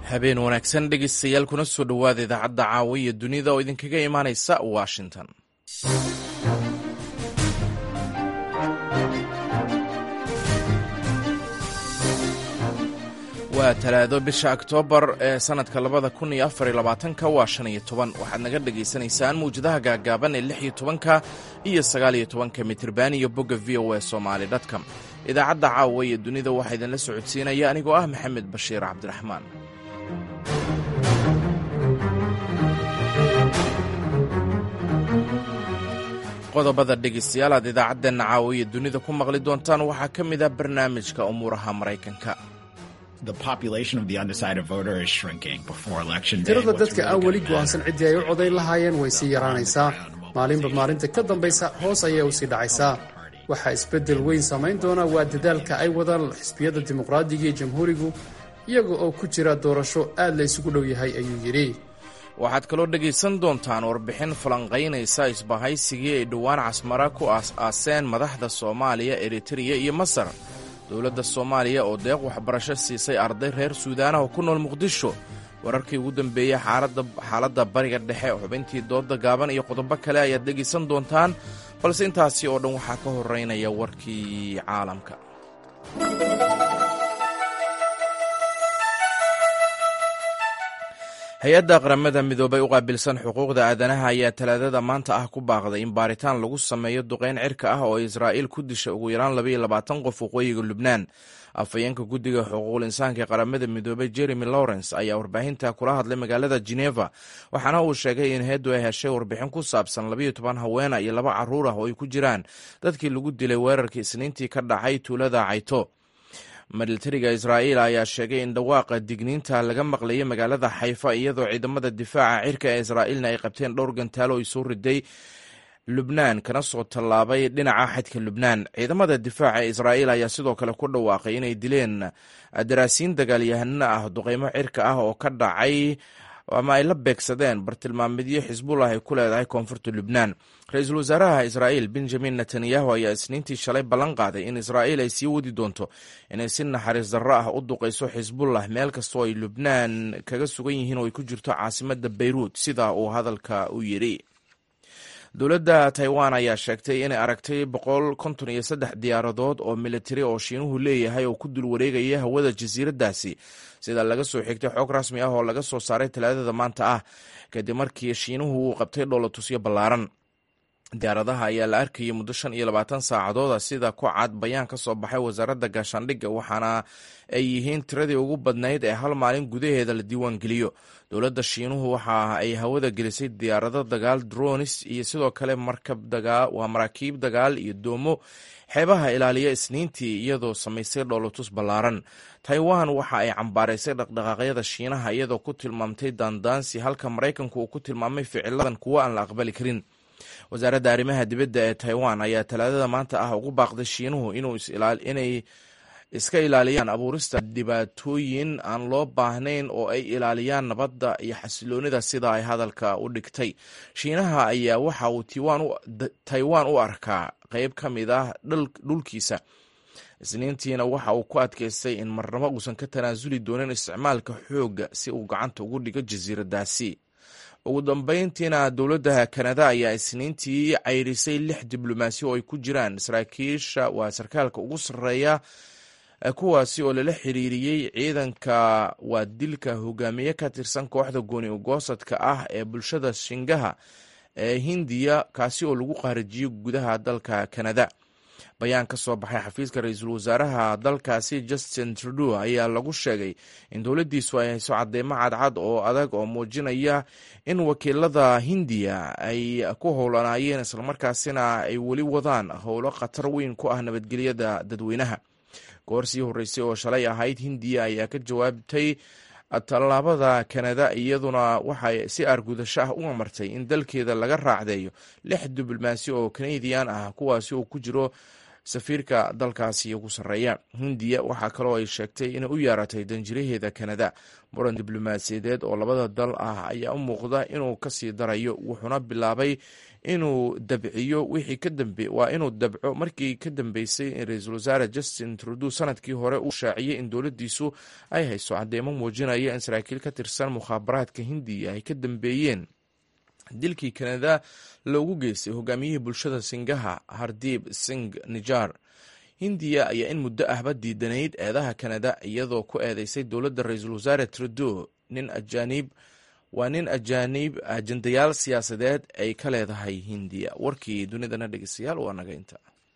habeen wanaagsan dhegeystayaal kuna soo dhowaada idaacadda caawa iyo dunida oo idinkaga imaanaysa washington waa talaado bisha oktoobar ee sanadka labada kun iyo afar iyo labaatanka waa shan iyo toban waxaad naga dhagaysanaysaan mawjadaha gaagaaban ee lix iyo tobanka iyo sagaal iyo tobanka mitirban iyo bogga v o a somaali dtcom idaacadda caawa iyo dunida waxaa idinla socodsiinaya anigoo ah maxamed bashiir cabdiraxmaan qodobada dhegeystayaal aad idaacadeenna caawa iyo dunida ku maqli doontaan waxaa ka mid ah barnaamijka umuuraha maraykanka tirada dadka aan weli go'aansan ciddii ay u codayn lahaayeen way sii yaraanaysaa maalinba maalinta ka dambaysa hoos ayay u sii dhacaysaa waxaa isbeddel weyn samayn doona waa dadaalka ay wadaan xisbiyada dimuqraadiga iyo jamhuurigu iyaga oo ku jira doorasho aad la isugu dhow yahay ayuu yidhi waxaad kaloo dhegaysan doontaan warbixin falanqaynaysa isbahaysigii ay dhowaan casmara ku aas-aaseen madaxda soomaaliya eritreya iyo masar dowladda soomaaliya oo deeq waxbarasho siisay arday reer suudaanah oo ku nool muqdisho wararkii ugu dambeeyey xaaladda bariga dhexe xubintii dooda gaaban iyo qodobo kale ayaad dhegaysan doontaan balse intaasi oo dhan waxaa ka horeynaya warkii caalamka hay-adda qaramada midoobay u qaabilsan xuquuqda aadanaha ayaa talaadada maanta ah ku baaqday in baaritaan lagu sameeyo duqeyn cirka ah oo israa'iil ku disha ugu yaraan labaiyo labaatan qof waqooyiga lubnaan afhayeenka guddiga xuquuqul insaanka ee qaramada midoobay jeremy lawrence ayaa warbaahinta kula hadlay magaalada geneva waxaana uu sheegay in heeddu ay heshay warbixin ku saabsan labayo toban haweena iyo laba carruur ah oo ay ku jiraan dadkii lagu dilay weerarkii isniintii ka dhacay tuulada cayto militariga israa'iil ayaa sheegay in dhawaaqa digniinta laga maqlayay magaalada xayfa iyadoo ciidamada difaaca cirka ee israa'iilna ay qabteen dhowr gantaalo ay soo riday lubnaan kana soo tallaabay dhinaca xadka lubnaan ciidamada difaaca ee israa'iil ayaa sidoo kale ku dhawaaqay inay dileen daraasiin dagaalyahano ah duqeymo cirka ah oo ka dhacay ama ay la beegsadeen bartilmaamidyo xisbullah ay ku leedahay koonfurta lubnaan ra-iisul wasaaraha israa'iil benjamin netanyahu ayaa isniintii shalay ballan qaaday in israa'iil ay sii wadi doonto inay si naxariis darro ah u duqayso xisbullah meel kastoo ay lubnaan kaga sugan yihiin oo ay ku jirto caasimadda beyruut sida uu hadalka u yidhi dowladda taiwan ayaa sheegtay inay aragtay boqol konton iyo saddex diyaaradood oo militari oo shiinuhu leeyahay oo ku dul wareegaya hawada jasiiraddaasi sida laga soo xigtay xoog rasmi ah oo laga soo saaray talaadada maanta ah kadib markii shiinuhu uu qabtay dhoolatusyo ballaaran diyaaradaha ayaa la arkayay muddo shan iyo labaatan saacadooda sida ku cad bayaan ka soo baxay wasaaradda gaashaandhigga waxaana ay yihiin tiradii ugu badnayd ee hal maalin gudaheeda la diiwaangeliyo dowladda shiinuhu waxa ay hawada gelisay diyaarado dagaal dronis iyo sidoo kale waa maraakiib dagaal iyo doomo xeebaha ilaaliya isniintii iyadoo samaysay dhoolotus ballaaran taiwan waxa ay cambaaraysay dhaqdhaqaaqyada shiinaha iyadoo ku tilmaamtay daandaansi halka maraykanku uu ku tilmaamay ficiladan kuwo aan la aqbali karin wasaaradda arrimaha dibadda ee taiwan ayaa talaadada maanta ah ugu baaqday shiinuhu inay iska ilaaliyaan abuurista dhibaatooyin aan loo baahnayn oo ay ilaaliyaan nabadda iyo xasiloonida sida ay hadalka u dhigtay shiinaha ayaa waxa uu taiwan u arkaa qeyb ka mid ah dhulkiisa isniintiina waxa uu ku adkaystay in marnabo uusan ka tanaasuli doonin isticmaalka xoogga si uu gacanta ugu dhigo jasiiradaasi ugu dambeyntiina dowladda kanada ayaa isniintii ceyrisay lix diblomaasi oo ay ku jiraan saraakiisha waa sarkaalka ugu sarreeya kuwaasi oo lala xiriiriyey ciidanka waa dilka hogaamiye ka tirsan kooxda gooni ugoosadka ah ee bulshada shingaha ee hindiya kaasi oo lagu qaarijiyey gudaha dalka kanada bayaan ka soo baxay xafiiska ra-iisul wasaaraha dalkaasi justin trudeau ayaa lagu sheegay in dowladdiisu ay hayso cadeymo cadcad oo adag oo muujinaya in wakiilada hindiya ay ku howlanaayeen islamarkaasina ay weli wadaan howlo khatar weyn ku ah nabadgelyada dadweynaha goor sii horreysay oo shalay ahayd hindiya ayaa ka jawaabtay tallaabada kanada iyaduna waxay si aargudasho ah u amartay in dalkeeda laga raacdeeyo lix diblomaasi oo kanadian ah kuwaasi oo ku jiro safiirka dalkaasi ugu sarreeya hindiya waxaa kaloo ay sheegtay inay u yeeratay danjiraheeda kanada muran diblomaasiyadeed oo labada dal ah ayaa u muuqda inuu kasii darayo wuxuuna bilaabay inuu dabciyo wixii ka dambe waa inuu dabco markii ka dambeysay in ra-iisul wasaare justin trudeau sanadkii hore uu shaaciyey in dowladdiisu ay hayso cadeymo muujinaya in saraakiil ka tirsan mukhaabaraadka hindiya ay ka dambeeyeen dilkii kanada loogu geystay hogaamiyihii bulshada singaha hardib sing nijar hindiya ayaa in muddo ahba diidanayd eedaha kanada iyadoo ku eedeysay dowladda ra-iisul wasaare trudeau nin ajaanib waa nin ajaanib ajandayaal siyaasadeed ay ka leedahay hindiya warkii dunidana dhegeystayaal waa naga inta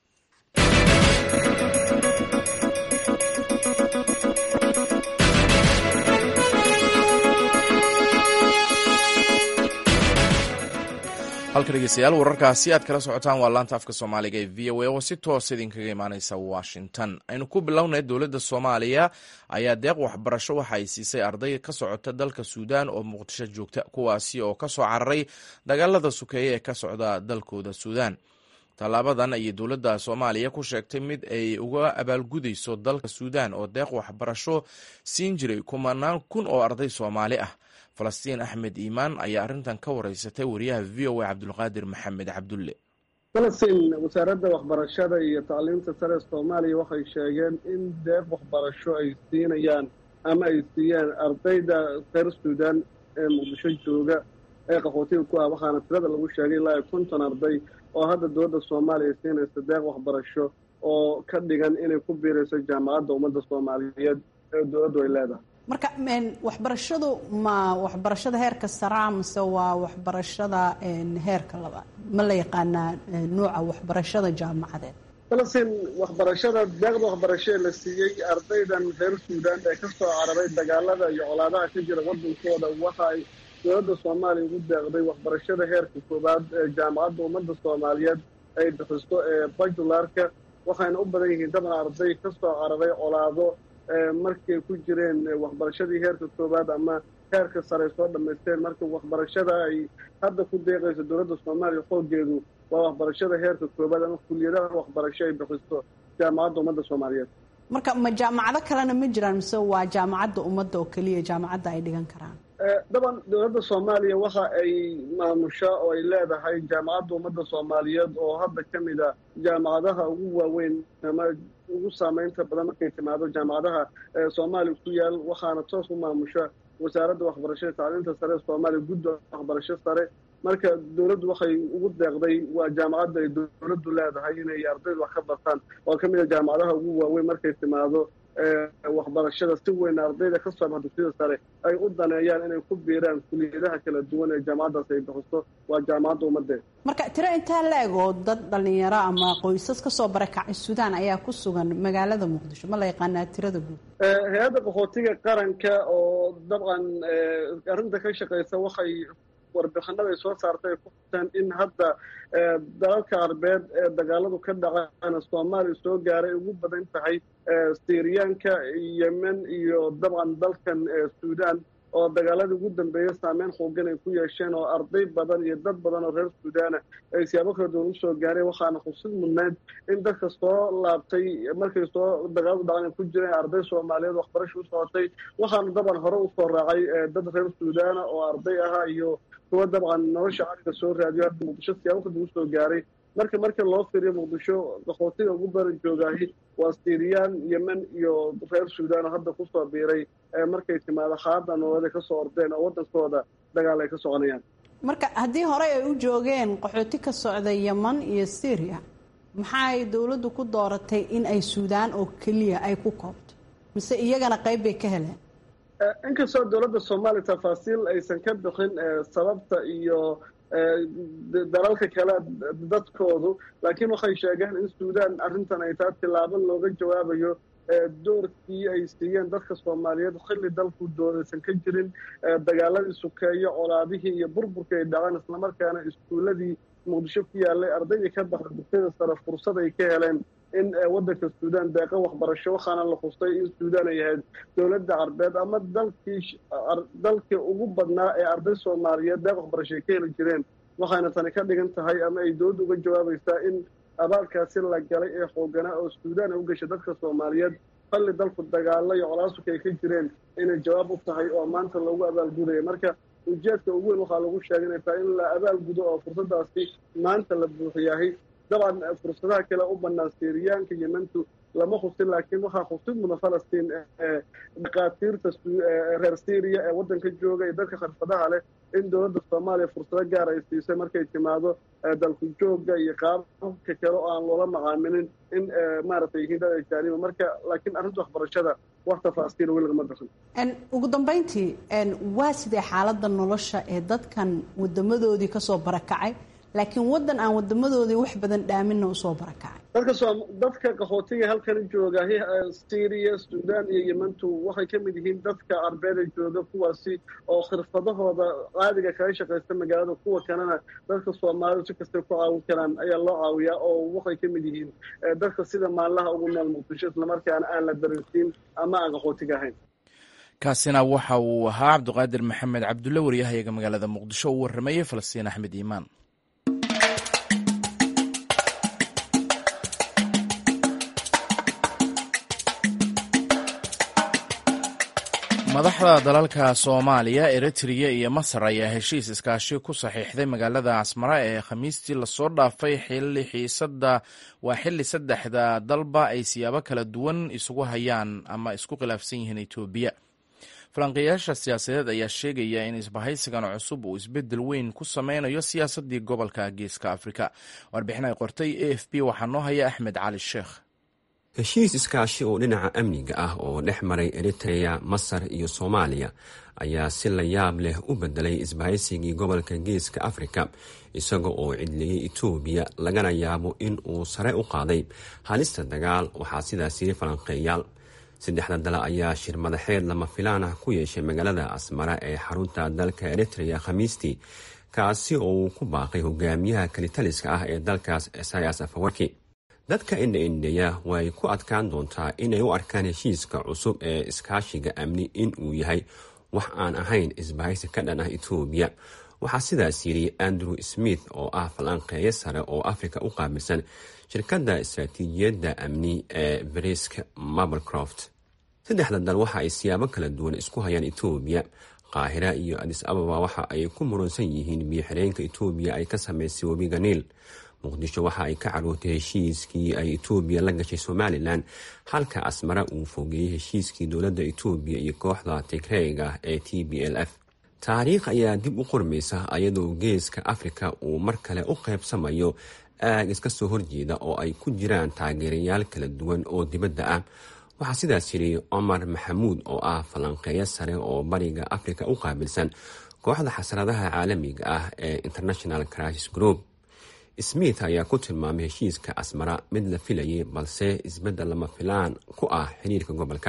halka dhegeystayaal wararkaasi aad kala socotaan waa laanta afka soomaaliga ee v o a oo si toos idinkaga imaaneysa washington aynu ku bilownay dowladda soomaaliya ayaa deeq waxbarasho waxa ay siisay arday ka socota dalka suudaan oo muqdisho joogta kuwaasi oo ka soo cararay dagaalada sukeeye ee ka socda dalkooda suudaan tallaabadan ayay dowladda soomaaliya ku sheegtay mid ay uga abaalgudayso dalka suudaan oo deeq waxbarasho siin jiray kumanaan kun oo arday soomaali ah falastiin axmed iimaan ayaa arrintan ka wareysatay wariyaha v o a cabdulqaadir maxamed cabdulle falastiin wasaaradda waxbarashada iyo tacliinta sare soomaaliya waxay sheegeen in deeq waxbarasho ay siinayaan ama ay siiyeen ardayda reer suudaan ee muqdisho jooga ee qaxootiga ku ah waxaana tirada lagu sheegay ilaa iyo konton arday oo hadda dowladda soomaaliya siinaysa deeq waxbarasho oo ka dhigan inay ku biirayso jaamacadda ummadda soomaaliyeed ee dowladdu ay leedahay marka waxbarashadu ma waxbarashada heerka saraa mise waa waxbarashada heerka labaad ma la yaqaanaa nuuca waxbarashada jaamacadeed falastiin waxbarashada deeqda waxbarasho ee la siiyey ardaydan reer suudaan ee ka soo cararay dagaalada iyo colaadaha ka jira waddankooda waxa ay dowladda soomaaliya ugu deeqday waxbarashada heerka koowaad ee jaamacadda ummadda soomaaliyeed ay bixiso ee bajularka waxayna u badan yihiin daban arday ka soo cararay colaado markay ku jireen waxbarashadii heerka koowaad ama heerka sare soo dhammaysteen marka waxbarashada ay hadda ku deeqayso dowladda soomaaliya xoogeedu waa waxbarashada heerka koowaad ama kuliyadaha waxbarasho ay bixiso jaamacadda ummadda soomaaliyeed marka ma jaamacado kalena ma jiraan mise waa jaamacadda ummadda oo keliya jaamacadda ay dhigan karaan daban dowladda soomaaliya waxa ay maamusha oo ay leedahay jaamacadda ummadda soomaaliyeed oo hadda ka mid a jaamacadaha ugu waaweyn ama ugu saameynta badan markay timaado jaamacadaha soomaaliya ku yaal waxaana toos u maamusha wasaaradda waxbarashada tacliinta sare ee soomaaliya gudda waxbarasho sare marka dowladdu waxay ugu deeqday waa jaamacadda ay dowladdu leedahay inay ardaydu wax ka bartaan oo ka mid a jaamacadaha ugu waaweyn markay timaado waxbarashada si weyn ardayda ka soo baxa dugsiyada sare ay u daneeyaan inay ku biiraan kuliyadaha kala duwan ee jaamacaddaas ay bixiso waa jaamacadda ummaddeed marka tiro intaa la eg oo dad dhalinyaro ama qoysas kasoo barakacay suudaan ayaa ku sugan magaalada muqdisho ma la yaqaanaa tirada guud hay-adda qaxootiga qaranka oo dabcan arrinta ka shaqeysa waxay warbixinada ay soo saartay ay ku xuseen in hadda dalalka arbeed ee dagaaladu ka dhacana soomaaliya soo gaaray ugu badan tahay syriyaanka yemen iyo dabcan dalkan suudaan oo dagaaladii ugu dambeeyey saameyn xoogan ay ku yeesheen oo arday badan iyo dad badan oo reer suudaana ay siyaabo kala duwan usoo gaareen waxaana xusid mudnayd in dadka soo laabtay markay soo dagaaladu dhacan ay ku jireen arday soomaaliyeed waxbarasha u socotay waxaana daban hore usoo raacay dad reer suudaana oo arday ahaa iyo kuwa dabcan nolosha caliga soo raadiyo hadda muqdisho siyaabo kala duwan usoo gaaray marka marka loo fiiriyo muqdisho qaxootiga ugu badan joogaahi waa siriyaan yemen iyo reer suudaan oo hadda kusoo biiray markay timaado xaalada nololeed ay kasoo ordeen oo waddankooda dagaal ay ka soconayaan marka haddii horey ay u joogeen qaxooti ka socda yeman iyo syria maxaay dowladdu ku dooratay in ay suudaan oo keliya ay ku koobto mise iyagana qayb bay ka heleen inkastoo dowladda soomaaliya tafaasiil aysan ka bixin sababta iyo dalalka kale dadkoodu laakiin waxay sheegeen in suudaan arrintan ay taa tilaabo looga jawaabayo doorkii ay siiyeen dadka soomaaliyeed xilli dalku doodaysan ka jirin dagaaladii sukeeyo colaadihii iyo burburkii ay dhaceen islamarkaana iskuulladii muqdisho ku yaallay ardaydii ka baxda dugsiyada sare fursad ay ka heleen in waddanka suudaan deeqa waxbarasho waxaana la xustay in suudaan ay ahayd dowladda carbeed ama dalkii dalkii ugu badnaa ee arday soomaaliyeed deeq waxbarasho ay ka heli jireen waxayna tani ka dhigan tahay ama ay dowladda uga jawaabaysaa in abaalkaasi la galay ee xooganaa oo suudaan ay u gashay dadka soomaaliyeed falli dalku dagaalo iyo colaasuka ay ka jireen inay jawaab u tahay oo maanta loogu abaalgudaya marka ujeedka ugu weyn waxaa lagu sheeganaysaa in la abaalgudo oo fursadaasi maanta la buuxiyahay dabcan fursadaha kale u bannaan siiriyaanka yementu lama husin laakiin waxaa husid mudan falastiin dhakhaatiirta reer syriya ee waddanka jooga iyo dadka khirfadaha leh in dowladda soomaaliya fursado gaar ay siisay markay timaado dalku joogga iyo qaababka kale oo aan loola macaamilin in maaragtay yihiin dad ajaaniba marka laakiin arrinta waxbarashada wax tafaasiil weli lagama bixin ugu dambayntii waa sidee xaaladda nolosha ee dadkan wadamadoodii kasoo barakacay laakiin waddan aan wadamadoodii wax badan dhaaminna usoo barakacay dadka soo dadka qaxootiga halkan jooga syriya suudaan iyo yementu waxay ka mid yihiin dadka arbeeda jooga kuwaasi oo khirfadahooda caadiga kaga shaqaysta magaalada kuwa kalena dadka soomaalidu si kastay ku caawin karaan ayaa loo caawiyaa oo waxay ka mid yihiin dadka sida maallaha ugu nool muqdisho islamarkaana aan la dareensiin ama aan qaxootiga ahayn kaasina waxa uu ahaa cabdiqaadir maxamed cabdulle waryahayaga magaalada muqdisho uu warramayey falastiin axmed iimaan madaxda dalalka soomaaliya eritreya iyo masar ayaa heshiis iskaashi ku saxiixday magaalada casmara ee khamiistii lasoo dhaafay xili xiisada waa xili saddexda dalba ay siyaabo kala duwan isugu hayaan ama isku khilaafsan yihiin etoobiya falanqeeyaasha siyaasadeed ayaa sheegaya in isbahaysigan cusub uu isbedel weyn ku sameynayo siyaasadii gobolka geeska afrika warbixin ay qortay a f b waxaa noo haya axmed cali sheekh heshiis iskaashi oo dhinaca amniga ah oo dhex maray eritreya masar iyo soomaaliya ayaa si la yaab leh u bedelay isbahaysigii gobolka geeska afrika isaga oo cidliyey etoobiya lagana yaabo in uu sare u qaaday halista dagaal waxaa sidaas yiri falanqeeyaal saddexda dal ayaa shir madaxeed lama filaan ah ku yeeshay magaalada asmara ee xarunta dalka eritreya khamiistii kaasi oo uu ku baaqay hogaamiyaha kalitaliska ah ee dalkaas esayas afawarki dadka indha-indheya way ku adkaan doontaa inay u arkaan heshiiska cusub ee iskaashiga amni in uu yahay wax aan ahayn isbahaysi ka dhan ah etoobiya waxaa sidaas yidhi andrew smith oo ah falanqeeyo sare oo afrika u qaabilsan shirkadda istaraatiijiyadda amni ee brisk mablecroft saddexda dal waxa ay siyaabo kala duwan isku hayaan etoobiya qaahira iyo adis ababa waxa ay ku muransan yihiin biyo-xireenka etoobiya ay ka sameysay webiga niil muqdisho waxa ay ka carootay heshiiskii ay etoobiya la gashay somalilan halka asmara uu fogeeyey heshiiskii dowladda etoobiya iyo kooxda tigreyga ee t b l f taariikh ayaa dib u qormaysa ayadoo geeska afrika uu mar kale u qaybsamayo aag iska soo horjeeda oo ay ku jiraan taageerayaal kala duwan oo dibadda ah waxaa sidaas yidhi cumar maxamuud oo ah falanqeeyo sare oo bariga afrika u qaabilsan kooxda xasradaha caalamiga ah ee international crisis group smith ayaa ku tilmaamay heshiiska asmara mid la filayay balse isbeddel lama filaan ku ah xiriirka gobolka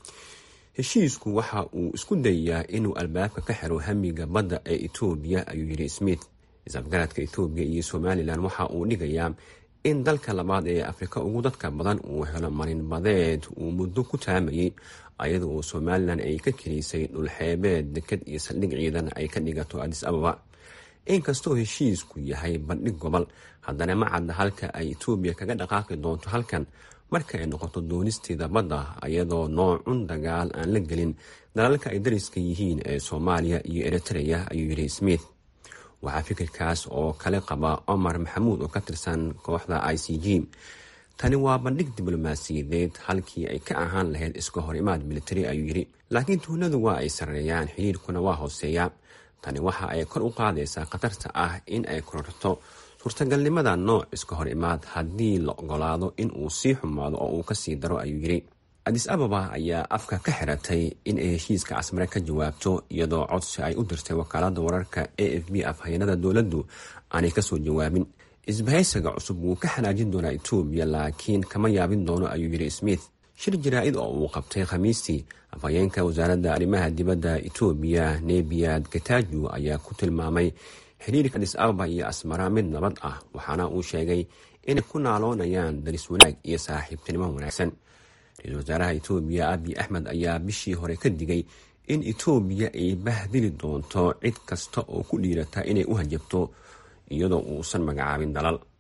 heshiisku waxa uu isku dayayaa inuu albaabka ka xiro hamiga badda ee etoobiya ayuu yidhi smith isafgaradka etoobiya iyo somalilan waxa uu dhigayaa in dalka labaad ee afrika ugu dadka badan uu helo marin badeed uu muddo ku taamayay ayada oo somalilan ay ka keliysay dhulxeebeed deked iyo saldhig ciidan ay ka dhigato adis ababa inkastoo heshiisku yahay bandhig gobol haddana ma cadda halka ay etoobiya kaga dhaqaaqi doonto halkan marka ay noqoto doonisteeda badda ayadoo noocun dagaal aan la gelin dalalka ay dariska yihiin ee soomaaliya iyo eritreya ayuu yidhi smith waxaa fikirkaas oo kale qaba cumar maxamuud oo ka tirsan kooxda i c g tani waa bandhig diblomaasiyadeed halkii ay ka ahaan lahayd iska hor imaad militari ayuu yidhi laakiin tuhnadu waa ay sarreeyaan xiriirkuna waa hooseeyaa tani waxa ay kor u qaadaysaa khatarta ah in ay kororto suurtagalnimada nooc iska hor imaad haddii la ogolaado in uu sii xumaado oo uu kasii daro ayuu yidhi adis ababa ayaa afka ka xiratay in ay heshiiska casmare ka jawaabto iyadoo codsi ay u dirtay wakaalada wararka a f b afhayeenada dowladdu aanay kasoo jawaabin isbahaysiga cusub wuu ka xanaajin doonaa etoobiya laakiin kama yaabin doono ayuu yidhi smith shir jaraa-id oo uu qabtay khamiistii afhayeenka wasaaradda arrimaha dibadda etoobiya nebiyad gataaju ayaa ku tilmaamay xiriirka adis ababa iyo asmara mid nabad ah waxaana uu sheegay inay ku naaloonayaan daris wanaag iyo saaxiibtinimo wanaagsan ra-iisul wasaaraha etoobiya abiy axmed ayaa bishii hore ka digay in etoobiya ay bahdili doonto cid kasta oo ku dhiirata inay u hajabto iyadoo uusan magacaabin dalal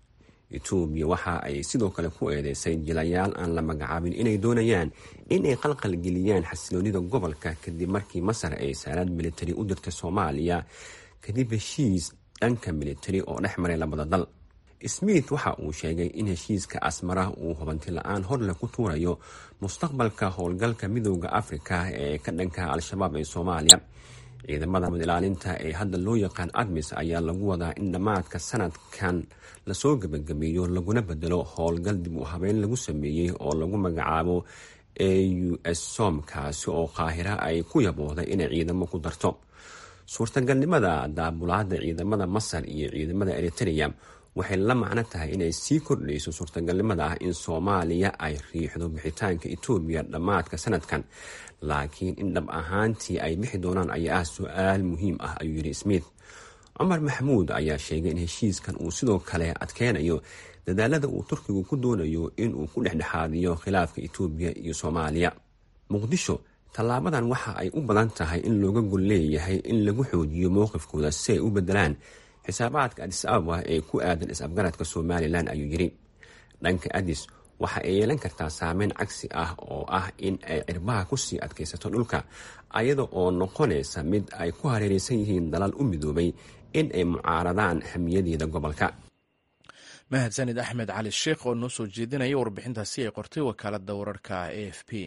etoobiya waxa ay sidoo kale ku eedeysay jilayaal aan la magacaabin inay doonayaan in ay qalqalgeliyaan xasiloonida gobolka kadib markii masar ay saalaad militari u dirtay soomaaliya kadib heshiis dhanka militari oo dhex maray labada dal smith waxa uu sheegay in heshiiska asmara uu hubanti la-aan horleh ku tuurayo mustaqbalka howlgalka midooda afrika ee ka dhanka al-shabaab ee soomaaliya ciidamada nabad ilaalinta ee hadda loo yaqaan admis ayaa lagu wadaa in dhammaadka sanadkan lasoo gebagabeeyo laguna bedelo howlgal dib u habeyn lagu sameeyey oo lagu magacaabo a u s som kaasi oo qaahira ay ku yabooday inay ciidamo ku darto suurtagalnimada daabulaada ciidamada masar iyo ciidamada eritrea waxay la macno tahay inay sii kordhayso suurtagalnimada ah in soomaaliya ay riixdo bixitaanka etoobiya dhammaadka sanadkan laakiin in dhab ahaantii ay bixi doonaan ayaa ah su-aal muhiim ah ayuu yidhi smith cumar maxamuud ayaa sheegay in heshiiskan uu sidoo kale adkeynayo dadaalada uu turkigu ku doonayo inuu ku dhexdhexaadiyo khilaafka etoobiya iyo soomaaliya muqdisho tallaabadan waxa ay u badan tahay in looga gol leeyahay in lagu xoojiyo mowqifkooda si ay u bedelaan xisaabaadka adis ababa ee ku aadan is-afgaradka somalilan ayuu yidhi dhanka adis waxa ay yeelan kartaa saameyn cagsi ah oo ah in ay cirbaha kusii adkaysato dhulka ayada oo noqonaysa mid ay ku hareereysan yihiin dalal u midoobay in ay mucaaradaan hamiyadeeda gobolka mahadsanid axmed cali sheekh oo noo soo jeedinaya warbixintaasi ay qortay wakaaladda wararka a f p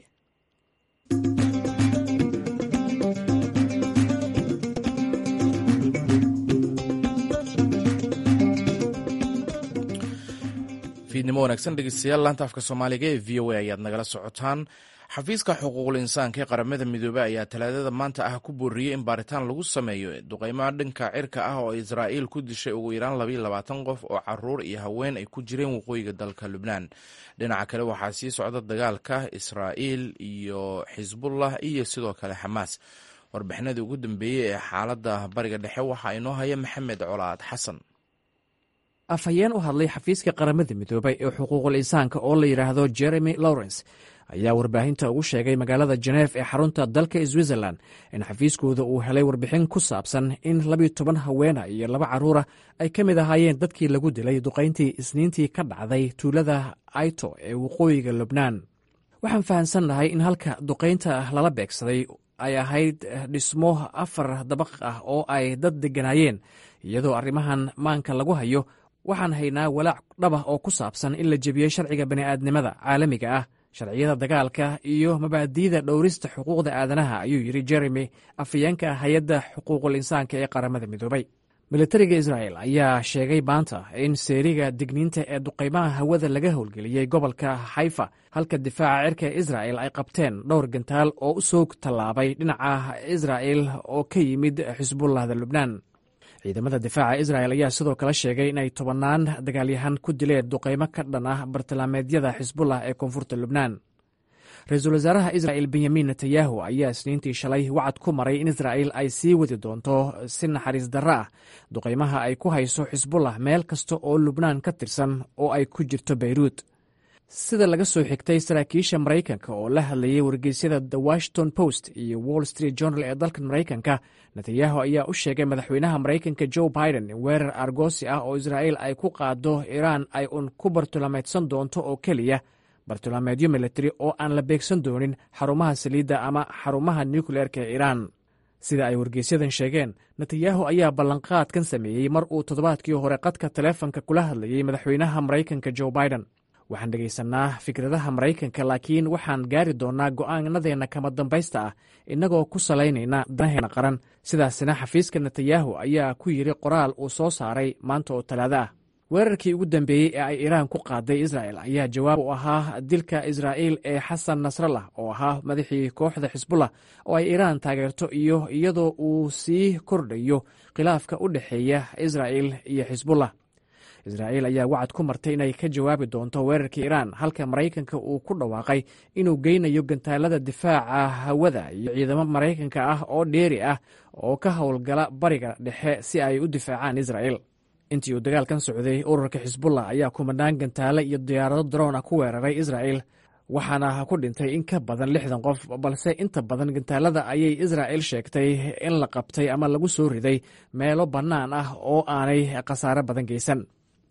fiidnimo wanaagsan dhegeystayaal laanta afka soomaaliga ee v o a ayaad nagala socotaan xafiiska xuquuqul insaanka ee qaramada midoobey ayaa talaadada maanta ah ku booriyey in baaritaan lagu sameeyo duqeymaha dhanka cirka ah oo israa'iil ku dishay ugu yaraan labaiyo labaatan qof oo caruur iyo haween ay ku jireen waqooyiga dalka lubnaan dhinaca kale waxaa sii socda dagaalka israa'iil iyo xisbullah iyo sidoo kale xamaas warbixinadii ugu dambeeyey ee xaaladda bariga dhexe waxaa inoo haya maxamed colaad xasan afhayeen u hadlay xafiiska qaramada midoobay ee xuquuqul insaanka oo la yidhaahdo jeremy lawrence ayaa warbaahinta ugu sheegay magaalada jeneef ee xarunta dalka switzerland in xafiiskooda uu helay warbixin ku saabsan in labiyo toban haweena iyo laba carruura ay ka mid ahaayeen dadkii lagu dilay duqayntii isniintii ka dhacday tuulada aito ee waqooyiga lubnaan waxaan fahamsannahay in halka duqaynta lala beegsaday ay ahayd dhismo afar dabaq ah oo ay dad degganaayeen iyadoo arrimahan maanka lagu hayo waxaan haynaa walaac dhabah oo ku saabsan in la jebiyey sharciga bani'aadnimada caalamiga ah sharciyada dagaalka iyo mabaadi'da dhowrista xuquuqda aadanaha ayuu yidhi jeremy afhayeenka hay-adda xuquuqul insaanka ee qaramada midoobay militariga israa'el ayaa sheegay maanta in seeriga digniinta ee duqaymaha hawada laga howlgeliyey gobolka xayfa halka difaaca cirka ee israa'el ay qabteen dhowr gantaal oo u soo tallaabay dhinaca israa'el oo ka yimid xisbullahda lubnaan ciidamada difaaca isra'el ayaa sidoo kale sheegay inay tobannaan dagaalyahan ku dileen duqaymo ka dhan ah bartilmaameedyada xisbullah ee koonfurta lubnaan ra-iisul wasaaraha isra'el benyamin netanyahu ayaa isniintii shalay wacad ku maray in israa'el ay sii wadi doonto si naxariis darro ah duqaymaha ay ku hayso xisbullah meel kasta oo lubnaan ka tirsan oo ay ku jirto beyruut sida laga soo xigtay saraakiisha maraykanka oo la hadlayay wargeysyada the washington post iyo wall street journal ee dalkan maraykanka netanyahu ayaa u sheegay madaxweynaha maraykanka joe biden in weerar argoosi ah oo israa'el ay ku qaado iiraan ay un ku bartilmaameedsan doonto oo keliya bartilmaameedyo militari oo aan la beegsan doonin xarumaha saliidda ama xarumaha nucleerka ee iiraan sida ay wargeysyadan sheegeen netanyahu ayaa ballanqaadkan sameeyey mar uu toddobaadkii hore qadka taleefonka kula hadlayey madaxweynaha maraykanka joe biden waxaan dhegaysanaa fikradaha maraykanka laakiin waxaan gaari doonnaa go'aanadeenna kama dambaysta ah innagoo ku salaynayna danaheena qaran sidaasina xafiiska netanyahu ayaa ku yidhi qoraal uu soo saaray maanta oo talaado ah weerarkii ugu dambeeyey ee ay iiraan ku qaaday isra'el ayaa jawaab u ahaa dilka israa'iil ee xasan nasrallah oo ahaa madaxii kooxda xisbullah oo ay iiraan taageerto iyo iyadoo uu sii kordhayo khilaafka u dhexeeya israa'il iyo xisbullah israa'iil ayaa wacad ku martay inay ka jawaabi doonto weerarkii iiraan halka maraykanka uu ku dhawaaqay inuu geynayo gantaalada difaaca hawada iyo ciidamo maraykanka ah oo dheeri ah oo ka howlgala bariga dhexe si ay u difaacaan israa'il intii uu dagaalkan socday ururka xisbullah ayaa kumanaan gantaale iyo diyaarado daroon ah ku weeraray israa'il waxaana ku dhintay in ka badan lixdan qof balse inta badan gantaalada ayay israa'il sheegtay in la qabtay ama lagu soo riday meelo bannaan ah oo aanay khasaare badan geysan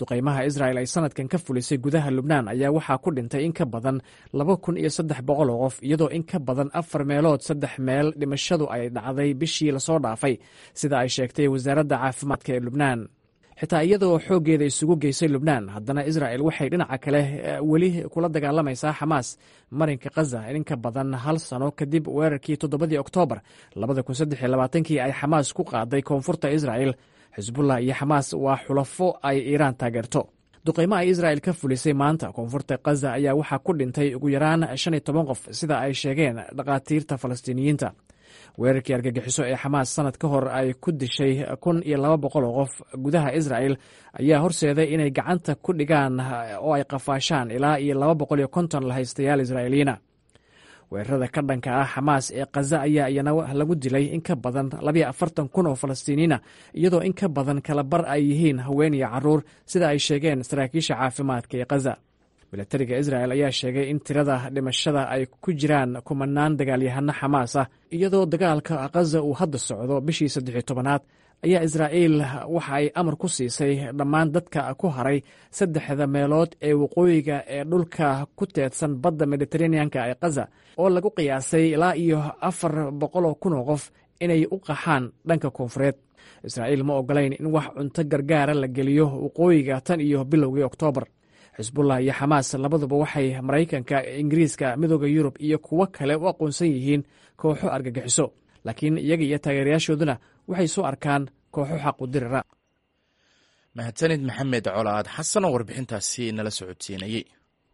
duqaymaha israa'el ay sanadkan ka fulisay gudaha lubnaan ayaa waxaa ku dhintay in ka badan laba kun iyo saddex boqol oo qof iyadoo in ka badan afar meelood saddex meel dhimashadu ay dhacday bishii lasoo dhaafay sida ay sheegtay wasaaradda caafimaadka ee lubnaan xitaa iyadoo xooggeeda isugu geysay lubnaan haddana israa'el waxay dhinaca kale weli kula dagaalamaysaa xamaas marinka khaza in ka badan hal sano kadib weerarkii toddobadii oktoobar labada kun saddex iyo labaatankii ay xamaas ku qaaday koonfurta israa'el xisbullah iyo xamaas waa xulafo ay iiraan taageerto duqaymo ay israa'el ka fulisay maanta koonfurta khaza ayaa waxaa ku dhintay ugu yaraan shan iyo toban qof sida ay sheegeen dhakhaatiirta falastiiniyiinta weerarkii argagixiso ee xamaas sanad ka hor ay ku dishay kun iyo laba boqol oo qof gudaha israa'el ayaa horseeday inay gacanta ku dhigaan oo ay qafaashaan ilaa iyo laba boqol iyo konton lahaystayaal israa'iiliyiina weerarada ka dhanka ah xamaas ee khaza ayaa iyana lagu dilay in ka badan labayo afartan kun oo falastiiniyiina iyadoo in ka badan kala bar ay yihiin haween iyo caruur sida ay sheegeen saraakiisha caafimaadka ee khaza milatariga isra'el ayaa sheegay in tirada dhimashada ay ku jiraan kumanaan dagaalyahano xamaas ah iyadoo dagaalka khaza uu hadda socdo bishii saddexiyo tobanaad ayaa israa'iil waxa ay amar ku siisay dhammaan dadka ku haray saddexda meelood ee waqooyiga ee dhulka ku teedsan badda mediteraneanka ee khaza oo lagu qiyaasay ilaa iyo afar boqoloo kun oo qof inay u qaxaan dhanka koonfureed israa'iil ma ogolayn in wax cunto gargaara la geliyo waqooyiga tan iyo bilowgii oktoobar xisbullah iyo xamaas labaduba waxay maraykanka ingiriiska midooda yurub iyo kuwo kale u aqoonsan yihiin kooxo argagixiso laakiin iyaga iyo taageerayaashooduna waxay soo arkaan kooxo xaqu dirira mahadsanid maxamed colaad xasan oo warbixintaasi nala socodsiinayey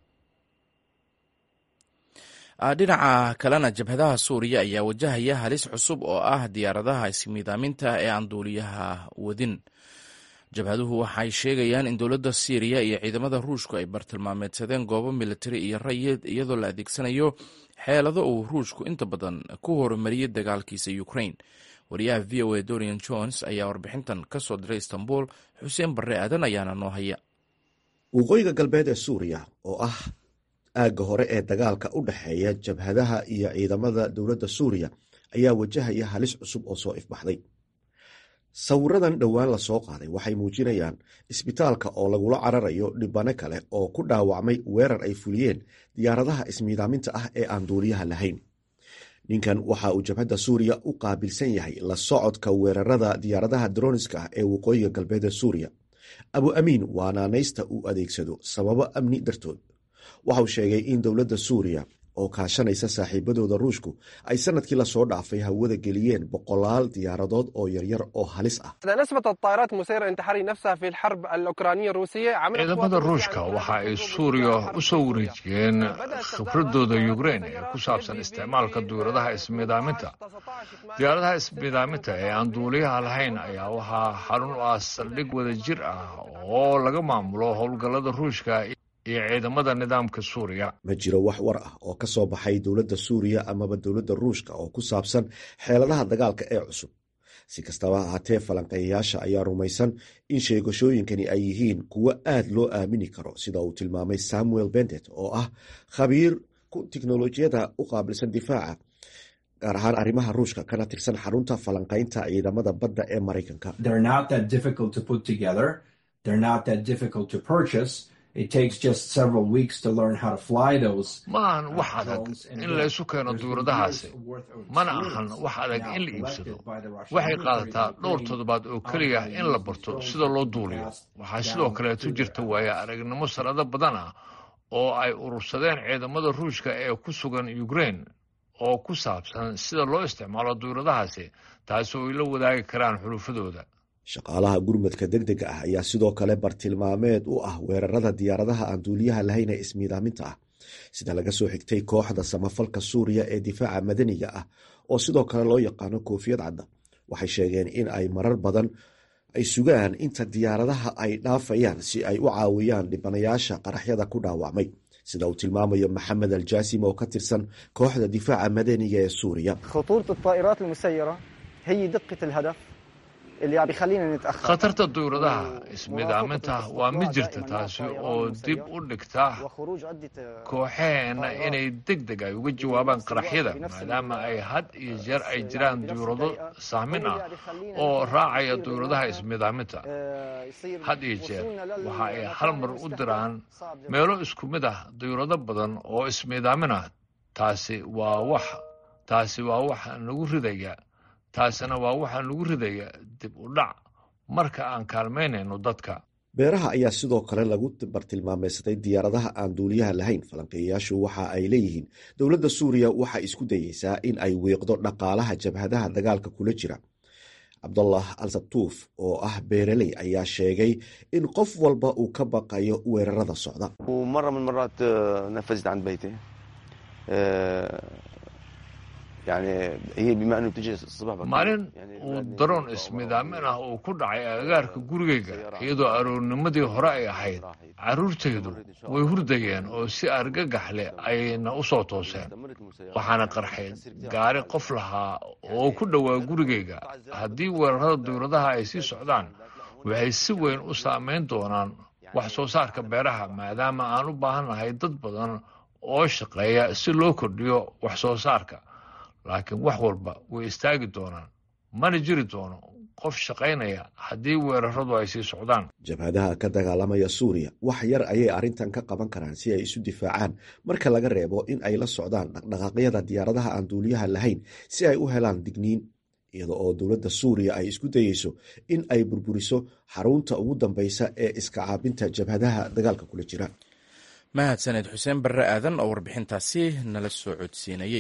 dhinaca kalena jabhadaha suuriya ayaa wajahaya halis cusub oo ah diyaaradaha ismiidaaminta ee aan duuliyaha wadin jabhaduhu waxay sheegayaan in dowladda siiriya iyo ciidamada ruushku ay bartilmaameedsadeen goobo militari iyo rayid iyadoo la adeegsanayo xeelado uu ruushku inta badan ku horumariyey dagaalkiisa ukrain wariyaha v o a dorian jones ayaa warbixintan ka soo diray istanbul xuseen barre aadan ayaana noo haya waqooyiga galbeed ee suuriya oo ah aagga hore ee dagaalka u dhexeeya jabhadaha iyo ciidamada dowladda suuriya ayaa wajahaya halis cusub oo soo ifbaxday sawiradan dhowaan la soo qaaday waxay muujinayaan isbitaalka oo lagula cararayo dhibano kale oo ku dhaawacmay weerar ay fuliyeen diyaaradaha ismiidaaminta ah ee aan duuliyaha lahayn ninkan waxa uu jabhadda suuriya u qaabilsan yahay la socodka weerarada diyaaradaha droniska ah ee waqooyiga galbeed ee suuriya abu amiin waa naanaysta uu adeegsado sababo amni dartood waxauu sheegay in dowladda suuriya oo kaashanaysa saaxiibadooda ruushku ay sanadkii lasoo dhaafay hawada geliyeen boqolaal diyaaradood oo yaryar oo halis ah ciidamada ruushka waxa ay suuriya u soo wareejiyeen khibradooda yukrein ee ku saabsan isticmaalka diyaaradaha ismiidaaminta diyaaradaha ismiidaaminta ee aan duuliyaha lahayn ayaa waxaa xarun u ah saldhig wada jir ah oo laga maamulo howlgallada ruushka iyo ciidamada nidaamka suuriya ma jiro wax war ah oo ka soo baxay dowladda suuriya amaba dowladda ruushka oo ku saabsan xeeladaha dagaalka ee cusub si kastaba ahaatee falanqeeyayaasha ayaa rumaysan in sheegashooyinkani ay yihiin kuwo aad loo aamini karo sida uu tilmaamay samuel bendet oo ah khabiir tiknolojiyada u qaabilsan difaaca gaar ahaan arrimaha ruushka kana tirsan xarunta falanqaynta ciidamada badda ee maraykanka ma ahan wax adag in laysu keeno duuradahaasi mana ahan wax adag in la iibsado waxay qaadataa dhowr toddobaad oo keliya in la barto sida loo duuliyo waxaa sidoo kaleetu jirta waaya aragnimo sanado badan ah oo ay urursadeen ciidamada ruushka ee ku sugan ukrein oo ku saabsan sida loo isticmaalo duuradahaasi taasi oo ay la wadaagi karaan xulufadooda shaqaalaha gurmadka degdega ah ayaa sidoo kale bartilmaameed u ah weerarada diyaaradaha aan duuliyaha lahayn ee ismiidaaminta ah sida laga soo xigtay kooxda samafalka suuriya ee difaaca madaniga ah oo sidoo kale loo yaqaano koofiyad cadda waxay sheegeen in ay marar badan ay sugaan inta diyaaradaha ay dhaafayaan si ay u caawiyaan dhibanayaasha qaraxyada ku dhaawacmay sida uu tilmaamayo maxamed aljaasim oo ka tirsan kooxda difaaca madaniga ee suuriya khatarta duyuradaha ismidaaminta waa mid jirta taasi oo dib u dhigta kooxaheenna inay deg deg ay uga jawaabaan qaraxyada maadaama ay had iyo jeer ay jiraan duyurado sahmin ah oo raacaya duyuradaha ismidaaminta had iyo jeer waxa ay hal mar u diraan meelo isku mid ah duyurado badan oo ismidaamin ah taasi waa wax taasi waa waxa nagu ridaya taasina waa waxaa nagu ridaya dib u dhac marka aan kaalmaynayno dadka beeraha ayaa sidoo kale lagu bartilmaameysaday diyaaradaha aan duuliyaha lahayn falanqeeyayaashu waxa ay leeyihiin dowladda suuriya waxay isku dayeysaa in ay wiiqdo dhaqaalaha jabhadaha dagaalka kula jira cabdullah al sabtuuf oo ah beereley ayaa sheegay in qof walba uu ka baqayo weerarada socda maalin uu daroon ismidaamin ah uu ku dhacay agagaarka gurigayga iyadoo aroornimadii hore ay ahayd carruurtaydu way hurdayeen oo si argagax leh ayna u soo tooseen waxaana qarxay gaari qof lahaa oo ku dhowaa gurigayga haddii weerarada dowladaha ay sii socdaan waxay si weyn u saamayn doonaan wax soo saarka beeraha maadaama aan u baahannahay dad badan oo shaqeeya si loo kordhiyo wax soo saarka laakiin wax walba way istaagi doonaan mana jiri doono qof shaqaynaya haddii weeraradu ay sii socdaan jabhadaha ka dagaalamaya suuriya wax yar ayay arrintan ka qaban karaan si ay isu difaacaan marka laga reebo in ay la socdaan dhaqdhaqaaqyada diyaaradaha aan duuliyaha lahayn si ay u helaan digniin iyada oo dowladda suuriya ay isku dayeyso in ay burburiso xarunta ugu dambeysa ee iska caabinta jabhadaha dagaalka kula jira mahadsaned xuseen barre aadan oo warbixintaasi nala soo codsiinayey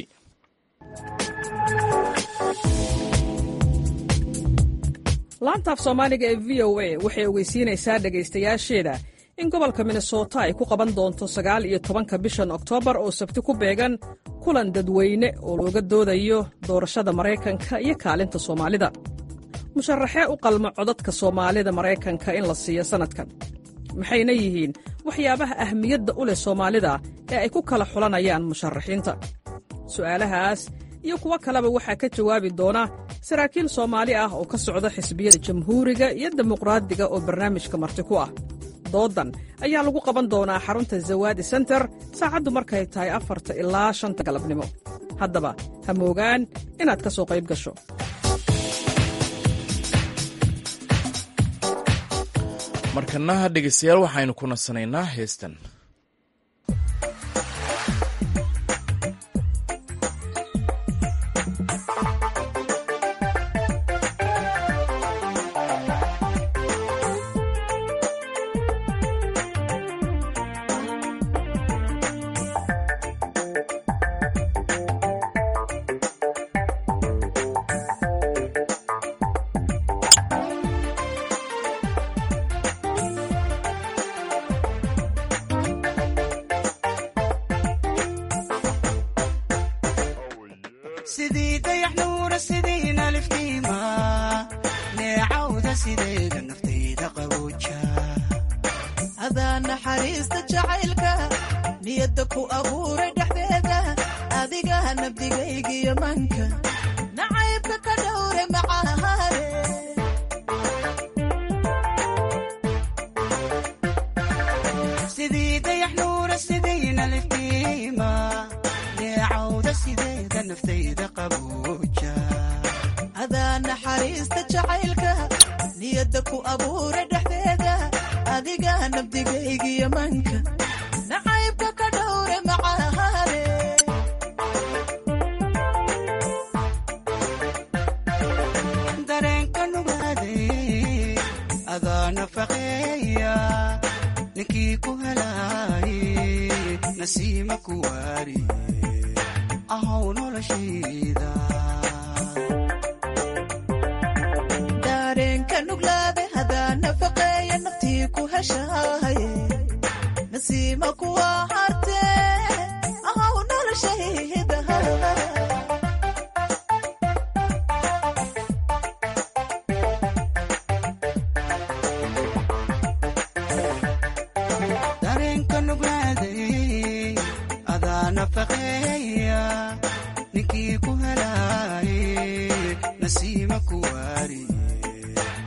laantaaf soomaaliga ee v o a waxay ogeysiinaysaa dhegaystayaasheeda in gobolka minnesota ay ku qaban doonto sagaal iyo tobanka bishan oktoobar oo sabti ku beegan kulan dadweyne oo looga doodayo doorashada maraykanka iyo kaalinta soomaalida musharaxee u qalmo codadka soomaalida maraykanka in la siiyo sannadkan maxayna yihiin waxyaabaha ahmiyadda u leh soomaalida ee ay ku kala xulanayaan musharaxiinta su'aalahaas iyo kuwo kaleba waxaa ka jawaabi doona saraakiil soomaali ah oo ka socda xisbiyada jamhuuriga iyo dimuqraadiga oo barnaamijka marti ku ah doodan ayaa lagu qaban doonaa xarunta zawaadi senter saacaddu markay tahay afarta ilaa shanta galabnimo haddaba ha moogaan inaad ka soo qayb gasho markana dhegeystayaal waxaynu ku nasanaynaa heestan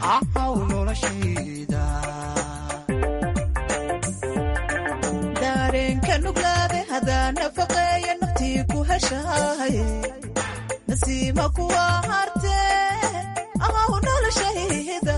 ahaw noloshayda dareenka nuglaade hadaa nafaqeeya naftii ku heshahay nasiima kuwa hartee ahaw noloshayda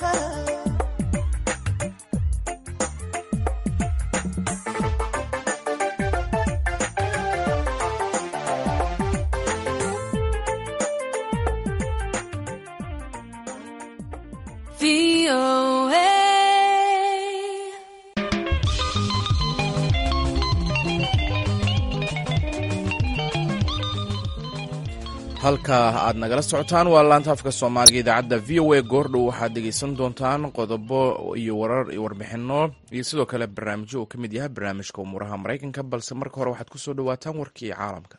halka aad nagala socotaan waa laanta afka soomaaliga idaacadda v o a goordhow waxaad dhegeysan doontaan qodobo iyo warar iyo warbixino iyo sidoo kale barnaamijyo uu ka mid yahay barnaamijka umuuraha maraykanka balse marka hore waxaad kusoo dhawaataan warkii caalamka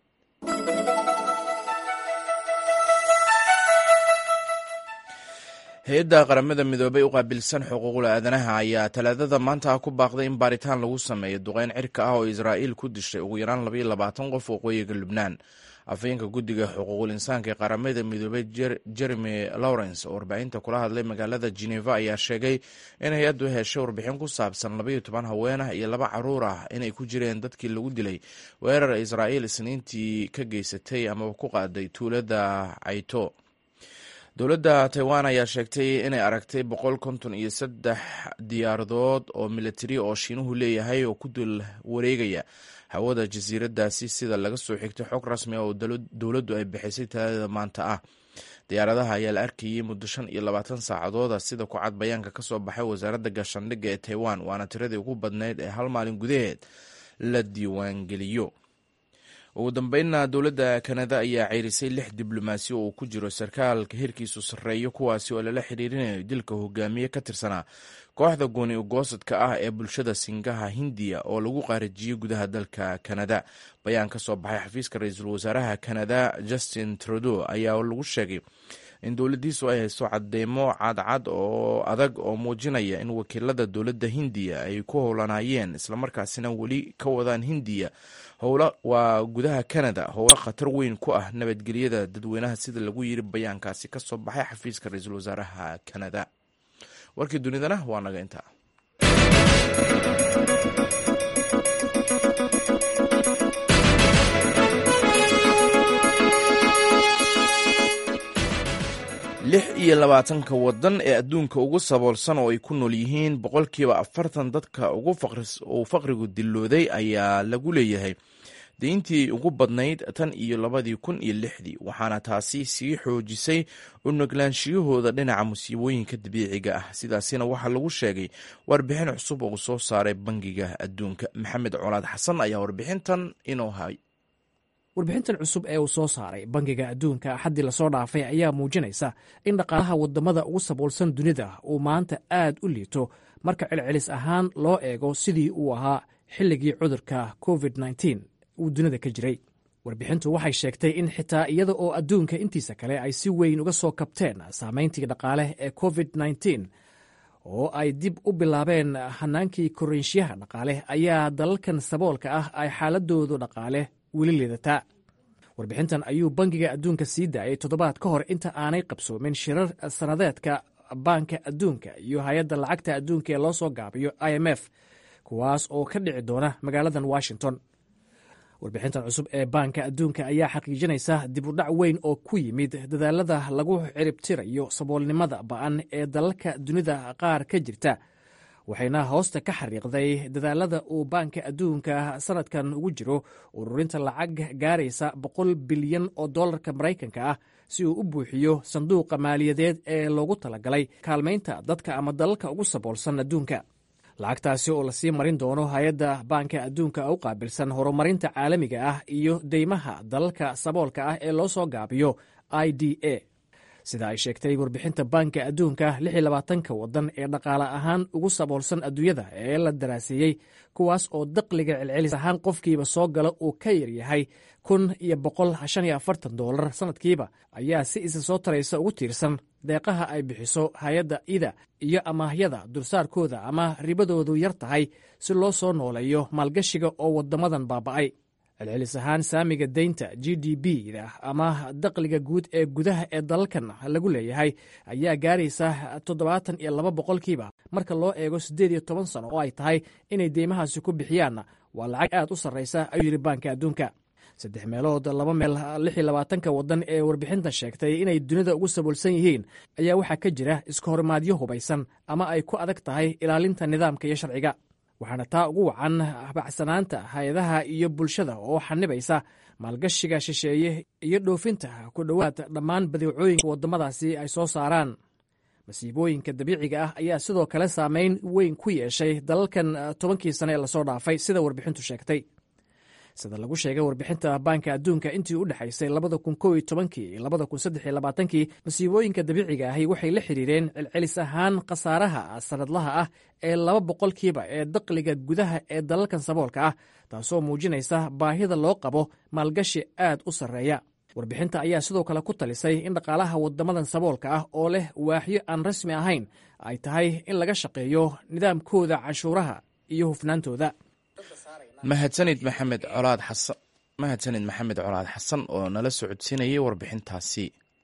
hay-adda qaramada midoobay u qaabilsan xuquuqda aadanaha ayaa talaadada maanta ah ku baaqday in baaritaan lagu sameeyo duqeyn cirka ah oo israa'iil ku dishay ugu yaraan labaiyo labaatan qof waqooyiga lubnaan afhayeenka guddiga xuquuqul insaanka ee qaramada midoobay jeremy lawrence oo warbaahinta kula hadlay magaalada geneva ayaa sheegay in hay-addu heshay warbixin ku saabsan labaiyo toban haween ah iyo laba caruur ah inay ku jireen dadkii lagu dilay weerar israa'iil isniintii ka geysatay amaba ku qaaday tuulada cayto dowladda taiwan ayaa sheegtay inay aragtay boqol konton iyo saddex diyaaradood oo militari oo shiinuhu leeyahay oo ku dul wareegaya hawada jasiiradaasi sida laga soo xigtay xog rasmi ah oo dowladdu ay bixisay talaadada maanta ah diyaaradaha ayaa la arkayey muddo shan iyo labaatan saacadooda sida ku cad bayaanka ka soo baxay wasaaradda gaashaandhigga ee taiwan waana tiradii ugu badnayd ee hal maalin gudaheed la diiwaangeliyo ugu dambeynna dowladda kanada ayaa ceyrisay lix diblomaasi oo uu ku jiro sarkaalka hirkiisu sarreeyo kuwaasi oo lala xiriirinayo dilka hogaamiye ka tirsanaa kooxda gooni ugoosadka ah ee bulshada singaha hindiya oo lagu qaarijiyey gudaha dalka kanada bayaan ka soo baxay xafiiska ra-iisul wasaaraha kanada justin trudeau ayaa lagu sheegay in dowladdiisu ay hayso cadeymo cadcad oo adag oo muujinaya in wakiilada dowladda hindiya ay ku howlanayeen islamarkaasina weli ka wadaan hindiya howla waa gudaha canada howlo khatar weyn ku ah nabadgelyada dadweynaha sida lagu yiri bayaankaasi ka soo baxay xafiiska ra-iisul wasaaraha canada warkii dunidana waa naga intaa lix iyo labaatanka wadan ee adduunka ugu saboolsan oo ay ku nool yihiin boqolkiiba afartan dadka uu faqrigu dilooday ayaa lagu leeyahay deyntii ugu badnayd tan iyo labadii kun iyo lixdii waxaana taasi sii xoojisay u nuglaanshiyahooda dhinaca musiibooyinka dabiiciga ah sidaasina waxaa lagu sheegay warbixin cusub oo soo saaray bangiga adduunka maxamed colaad xasan ayaa warbixintan inoo hay warbixintan cusub ee uu soo saaray bangiga adduunka axaddii lasoo dhaafay ayaa muujinaysa in dhaqaalaha wadamada ugu saboolsan dunida uu maanta aad u liito marka celcelis ahaan loo eego sidii uu ahaa xilligii cudurka covid uu dunida ka jiray warbixintu waxay sheegtay in xitaa iyada oo adduunka intiisa kale ay si weyn uga soo kabteen saameyntii dhaqaale ee covid oo ay dib u bilaabeen hanaankii koreynshiyaha dhaqaale ayaa dalalkan saboolka ah ay xaaladoodu dhaqaale weli liidataa warbixintan ayuu bangiga adduunka sii daayay toddobaad ka hor inta aanay qabsoomin shirar sannadeedka baanka adduunka iyo hay-adda lacagta adduunka ee loo soo gaabiyo i m f kuwaas oo ka dhici doona magaaladan washington warbixintan cusub ee baanka adduunka ayaa xaqiijinaysa dib u dhac weyn oo ku yimid dadaalada lagu ciribtirayo saboolnimada ba'an ee dalalka dunida qaar ka jirta waxayna hoosta ka xariiqday dadaalada uu baanka adduunka sanadkan ugu jiro ururinta lacag gaaraysa boqol bilyan oo dollarka maraykanka ah si uu u buuxiyo sanduuqa maaliyadeed ee loogu talagalay kaalmaynta dadka ama dalalka ugu saboolsan adduunka lacagtaasi oo lasii marin doono hay-adda baanka adduunka u qaabilsan horumarinta caalamiga ah iyo deymaha dalalka saboolka ah ee loo soo gaabiyo i d a sida ay sheegtay warbixinta baanka adduunka ka wadan ee dhaqaale ahaan ugu saboolsan adduunyada ee la daraaseeyey kuwaas oo daqliga celcelis ahaan qofkiiba soo gala uu ka yaryahay kun iyo boqol shan iyo afartan dolar sanadkiiba ayaa si isa soo taraysa ugu tiirsan deeqaha ay bixiso hay-adda ida iyo amaahyada dulsaarkooda ama ribadoodu yar tahay si loo soo nooleeyo maalgashiga oo wadamadan baaba'ay celcelis ahaan saamiga deynta g d b da ama daqliga guud ee gudaha ee dalalkan lagu leeyahay ayaa gaaraysa toddobaatan iyo laba boqolkiiba marka loo eego siddeed iyo toban sano oo ay tahay inay deymahaasi ku bixiyaanna waa lacag aad u sarraysa ayuu yidhi baanka adduunka saddex meelood laba meel lix iyo labaatanka waddan ee warbixintan sheegtay inay dunida ugu saboolsan yihiin ayaa waxaa ka jira iska horimaadyo hubaysan ama ay ku adag tahay ilaalinta nidaamka iyo sharciga waxaana taa ugu wacan bacsanaanta hay-adaha iyo bulshada oo xanibaysa maalgashiga shisheeye iyo dhoofinta ku dhowaad dhammaan badeecooyinka waddamadaasi ay soo saaraan masiibooyinka dabiiciga ah ayaa sidoo kale saameyn weyn ku yeeshay dalalkan tobankii sane ee lasoo dhaafay sida warbixintu sheegtay sida lagu sheegay warbixinta baanka adduunka intii u dhexaysay labada kun kow iyo tobankii iyo labada kun saddex iyo labaatankii masiibooyinka dabiiciga ahi waxay la xiriireen celcelis ahaan khasaaraha sanadlaha ah ee laba boqolkiiba ee daqliga gudaha ee dalalkan saboolka ah taasoo muujinaysa baahida loo qabo maalgashi aad u sarreeya warbixinta ayaa sidoo kale ku talisay in dhaqaalaha waddamadan saboolka ah oo leh waaxyo aan rasmi ahayn ay tahay in laga shaqeeyo nidaamkooda canshuuraha iyo hufnaantooda mahadsanid maxamed colaad xasan mahadsanid maxamed colaad xasan oo nala socodsiinayay warbixintaasi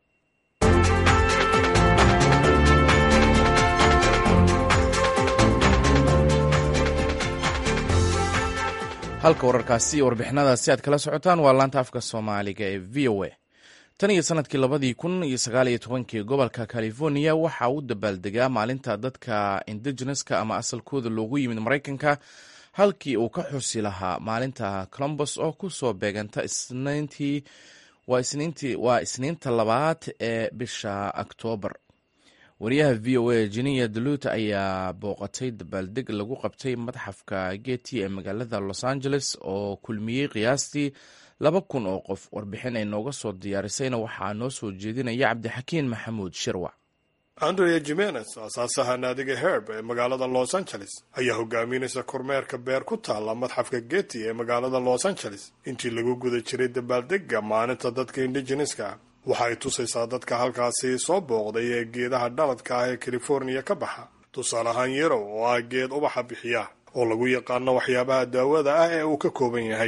halka wararkaasi iyo warbixinadaasi aad kala socotaan waa laanta afka soomaaliga ee v o a tan iyo sanadkii labadii kun iyo sagaal iyo tobankii gobolka california waxa uu dabaaldegaa maalinta dadka indigeneska ama asalkooda loogu yimid maraykanka halkii uu ka xusi lahaa maalinta colombos oo ku soo beeganta isniintii waa isniinta labaad ee bisha oktoobar wariyaha v o a jeniya daluut ayaa booqatay dabaaldeg lagu qabtay madxafka geti ee magaalada los angeles oo kulmiyey qiyaastii laba kun oo qof warbixin ay nooga soo diyaarisayna waxaa noo soo jeedinaya cabdixakiin maxamuud shirwac andrea jimenez aasaasaha naadiga herb ee magaalada los angeles ayaa hogaaminaysa kormeerka beer ku taalla madxafka geti ee magaalada los angeles intii lagu guda jiray dabaaldega maalinta dadka indigeneska waxa ay tusaysaa dadka halkaasi soo booqday ee geedaha dhaladka ah ee californiya ka baxa tusaale ahaan yarow oo ah geed ubaxa bixiya oo lagu yaqaano waxyaabaha daawada ah ee uu ka kooban yahay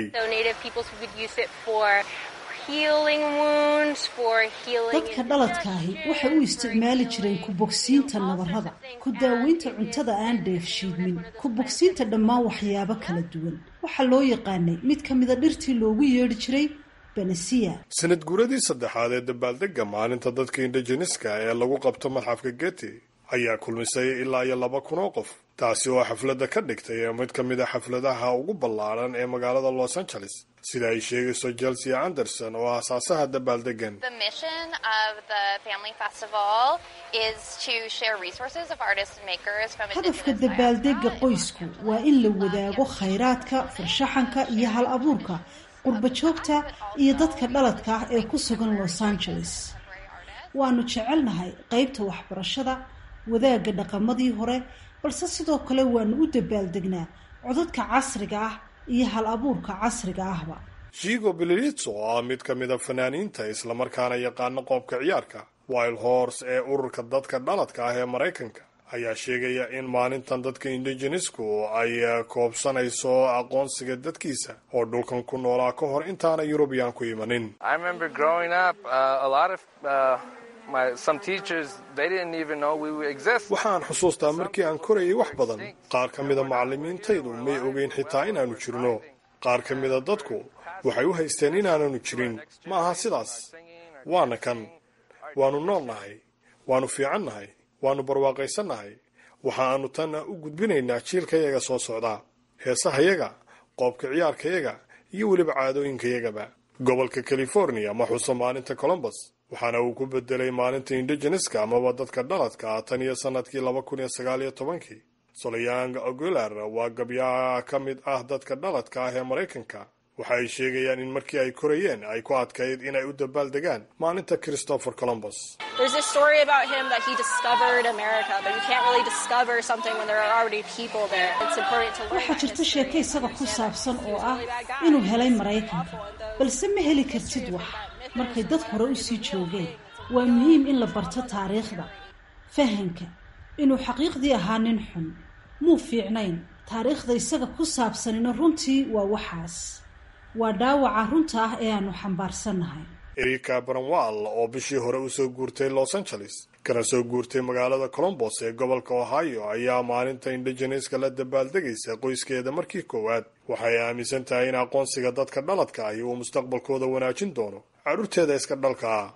dadka dhaladkaahi waxay u isticmaali jireen ku bogsiinta nabarrada ku daaweynta cuntada aan dheefshiidmin ku bogsiinta dhammaan waxyaabo kala duwan waxaa loo yaqaanay mid ka mida dhirtii loogu yeedhi jiray benesiya sanad guuradii saddexaad ee dabaaldega maalinta dadka indigeneska ee lagu qabto madxafka geti ayaa kulmisay ilaa iyo laba kun oo qof taasi oo xafladda ka dhigtay mid ka mid a xafladaha ugu ballaaran ee magaalada los angeles sida ay sheegayso chelsea anderson oo aasaasaha dabaaldegan hadafka dabaaldega qoysku waa in la wadaago khayraadka farshaxanka iyo hal abuurka qurbajoogta iyo dadka dhaladka ah ee ku sugan los angeles waanu jecelnahay qaybta waxbarashada wadaagga dhaqamadii hore balse sidoo kale waanu u dabaaldegnaa codadka casriga ah iyo hal abuurka casriga ahba jigo belilitso oo ah mid ka mida fanaaniinta islamarkaana yaqaano qoobka ciyaarka wild horse ee ururka dadka dhaladka ah ee maraykanka ayaa sheegaya in maalintan dadka indigenesku ay koobsanayso aqoonsiga dadkiisa oo dhulkan ku noolaa ka hor intaana yurubiyan ku imanin waxaan xusuustaa markii aan korayay wax badan qaar ka mida macallimiintaydu may ogeyn xitaa inaannu jirno qaar ka mida dadku waxay u haysteen inaananu jirin ma aha sidaas waana kan waannu noolnahay waannu fiicannahay waannu barwaaqaysannahay waxa aanu tanna u gudbinaynaa jiilkayaga soo socdaa heesahayaga qoobka ciyaarkayaga iyo weliba caadooyinkayagaba gobolka california ma xuso maalinta colombos waxaana uu ku bedelay maalinta indigeneska amaba dadka dhaladka tan iyo sanadkii laba kun iyo sagaal iyo tobankii solayang ogular waa gabyaha ka mid ah dadka dhaladka ah ee maraykanka waxa ay sheegayaan in markii ay korayeen ay ku adkayd inay u dabaaldegaan maalinta christopher colombos waxaa jirta sheeko isaga ku saabsan oo ah inuu helay maraykanka balse ma heli kartid wax markay dad hore u sii joogeen waa muhiim in la barto taariikhda fahanka inuu xaqiiqdii ahaa nin xun muu fiicnayn taariikhda isaga ku saabsanina runtii waa waxaas waa dhaawaca runta ah ee aanu xambaarsannahay erika baranwal oo bishii hore usoo guurtay los angeles kana soo guurtay magaalada colombos ee gobolka ohio ayaa maalinta indigeneska la dabaaldegaysa qoyskeeda markii koowaad waxay aaminsan tahay in aqoonsiga dadka dhaladka ahi uu mustaqbalkooda wanaajin doono carruurteeda iska dhalka ah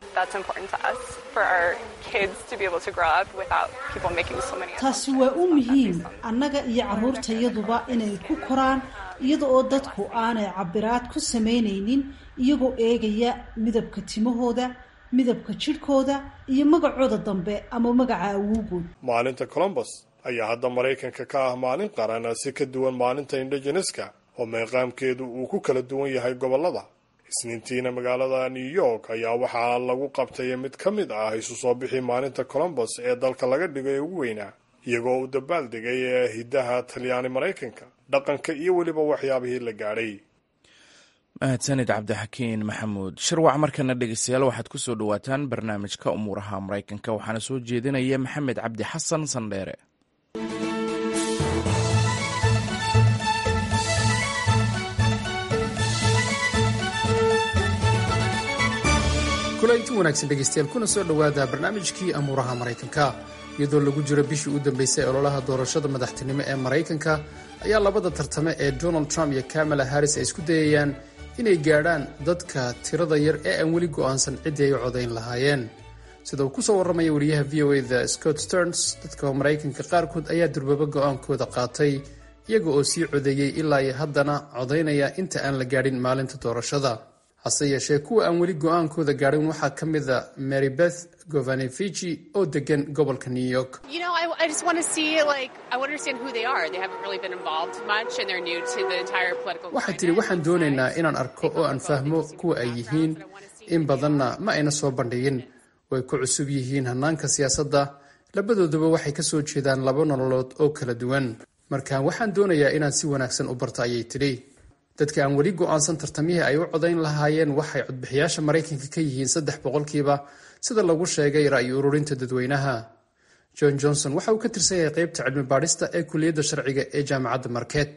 taasi waa u muhiim annaga iyo carruurtayaduba inay ku koraan iyada oo dadku aanay cabiraad ku samaynaynin iyagoo eegaya midabka timahooda midabka jidhkooda iyo magacooda dambe ama magaca awowgood maalinta colombos ayaa hadda maraykanka ka ah maalin qaran si ka duwan maalinta indigeneska oo meeqaamkeedu uu ku kala duwan yahay gobollada isniintiina magaalada new york ayaa waxaa lagu qabtay mid ka mid ah isu soo bixi maalinta colombos ee dalka laga dhigo ee ugu weynaa iyagoo uu dabaaldegay ee hiddaha talyaani maraykanka dhaqanka iyo weliba waxyaabihii la gaadhay mahadsanid cabdixakiin maxamuud shirwac markana dhegeystayaal waxaad ku soo dhowaataan barnaamijka umuuraha maraykanka waxaana soo jeedinaya maxamed cabdi xasan sandheere kulanti wanaagsan dhegeystayaal kuna soo dhowaada barnaamijkii amuuraha maraykanka iyadoo lagu jiro bishii u dambeysay ololaha doorashada madaxtinimo ee maraykanka ayaa labada tartame ee donald trump iyo kamala harris ay isku dayayaan inay gaadhaan dadka tirada yar ee aan weli go'aansan ciddii ay u codayn lahaayeen sida uu kusoo warramaya wariyaha v o eda scott sterns dadka maraykanka qaarkood ayaa durbaba go'aankooda qaatay iyaga oo sii codeeyey ilaa iyo haddana codaynaya inta aan la gaadhin maalinta doorashada hase yeeshee kuwa aan weli go'aankooda gaadhin waxaa ka mida mary beth govanevici oo degan gobolka new york waxay tidhi waxaan doonaynaa inaan arko oo aan fahmo kuwa ay yihiin in badanna ma ayna soo bandhigin way ku cusub yihiin hannaanka siyaasadda labadooduba waxay ka soo jeedaan laba nololood oo kala duwan marka waxaan doonayaa inaan si wanaagsan u barto ayay tidhi dadka aan weli go'aansan tartamihii ay u codayn lahaayeen waxay codbixiyaasha maraykanka ka yihiin saddex boqolkiiba sida lagu sheegay ra'yi ururinta dadweynaha john johnson waxa uu ka tirsan yahay qaybta cilmi baadhista ee kuliyadda sharciga ee jaamacadda market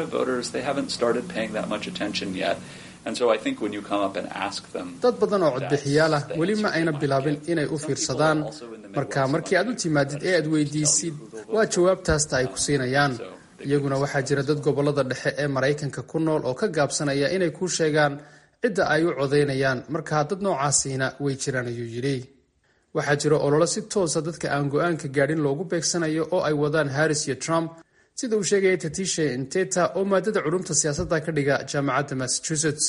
dad badan oo codbixiyaal ah weli ma ayna bilaabin inay u fiirsadaan marka markii aad u timaadid ee aad weydiisid waa jawaabtaasta ay ku siinayaan iyaguna waxaa jira dad gobollada dhexe ee maraykanka ku nool oo ka gaabsanaya inay kuu sheegaan cidda ay u codaynayaan markaa dad noocaasiina way jiraan ayuu yidhi waxaa jira ololo si toosa dadka aan go-aanka gaadhin loogu beegsanayo oo ay wadaan harris iyo trump sida uu sheegaya tatishe inteta oo maadada culumta siyaasadda ka dhiga jaamacadda massachusetts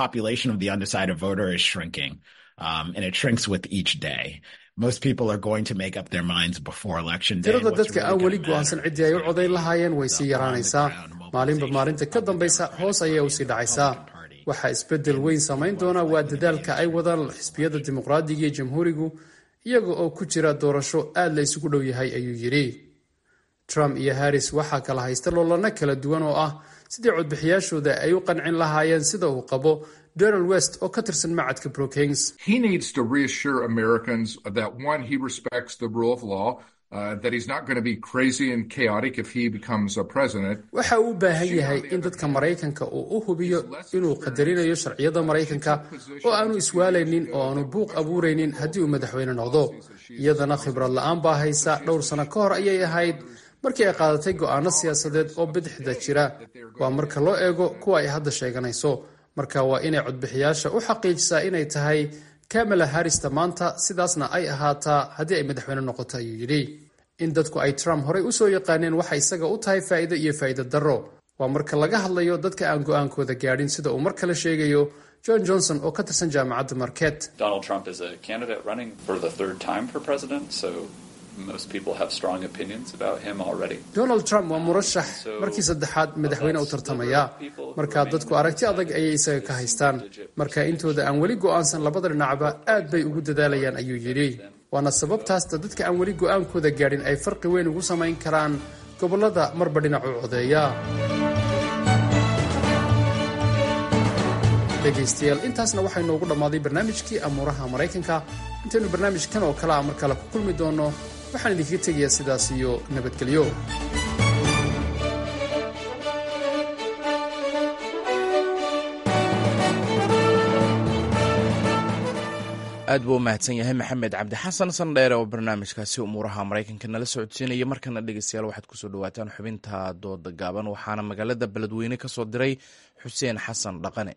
tirada dadka aan weli go'aansan ciddii ay u codayn lahaayeen way sii yaraanaysaa maalinba maalinta ka dambaysa hoos ayay usii dhacaysaa waxaa isbeddel weyn samayn doona waa dadaalka ay wadaan xisbiyada dimuqraadiga iyo jamhuurigu iyaga oo ku jira doorasho aad la isugu dhow yahay ayuu yidhi trump iyo harris waxaa kala haysta loolano kala duwan oo ah sidii codbixiyaashooda ay u qancin lahaayeen sida uu qabo donald west oo ka tirsan macadka brookings waxa uu u baahan yahay in dadka maraykanka uu u hubiyo inuu qadarinayo sharciyada maraykanka oo aanu iswaalaynin oo aanu buuq abuuraynin haddii uu madaxweyne noqdo iyadana khibrad la-aan baa haysa dhowr sano ka hor ayay ahayd markii ay qaadatay go'aano siyaasadeed oo bidixda jira waa marka loo eego kuwa ay hadda sheeganayso marka waa inay codbixiyaasha u xaqiijisaa inay tahay kamala harrista maanta sidaasna ay ahaataa haddii ay madaxweyne noqoto ayuu yidhi in dadku ay trump horey usoo yaqaaneen waxa isaga u tahay faa'iido iyo faa'iido darro waa marka laga hadlayo dadka aan go'aankooda gaadhin sida uu mar kale sheegayo john johnson oo ka tirsan jaamacadda market donald trump waa murashax markii saddexaad madaxweyne u tartamaya marka dadku aragti adag ayay isaga ka haystaan marka intooda aan weli go'aansan labada dhinacba aad bay ugu dadaalayaan ayuu yidhi waana sababtaasta dadka aan weli go'aankooda gaadhin ay farqi weyn ugu samayn karaan gobollada marba dhinac u codeeya dhegaystayaal intaasna waxay noogu dhammaaday barnaamijkii amuuraha maraykanka intaynu barnaamijkan oo kale a mar kale ku kulmi doonno waxaan idinkaga tegayaa sidaas iyo nabadgelyo aad buu u mahadsan yahay maxamed cabdi xasan sandheere oo barnaamijkaasi umuuraha maraykanka nala socodsiinaya markana dhegeystayaal waxaad kusoo dhawaataan xubinta dooda gaaban waxaana magaalada beledweyne ka soo diray xuseen xasan dhaqane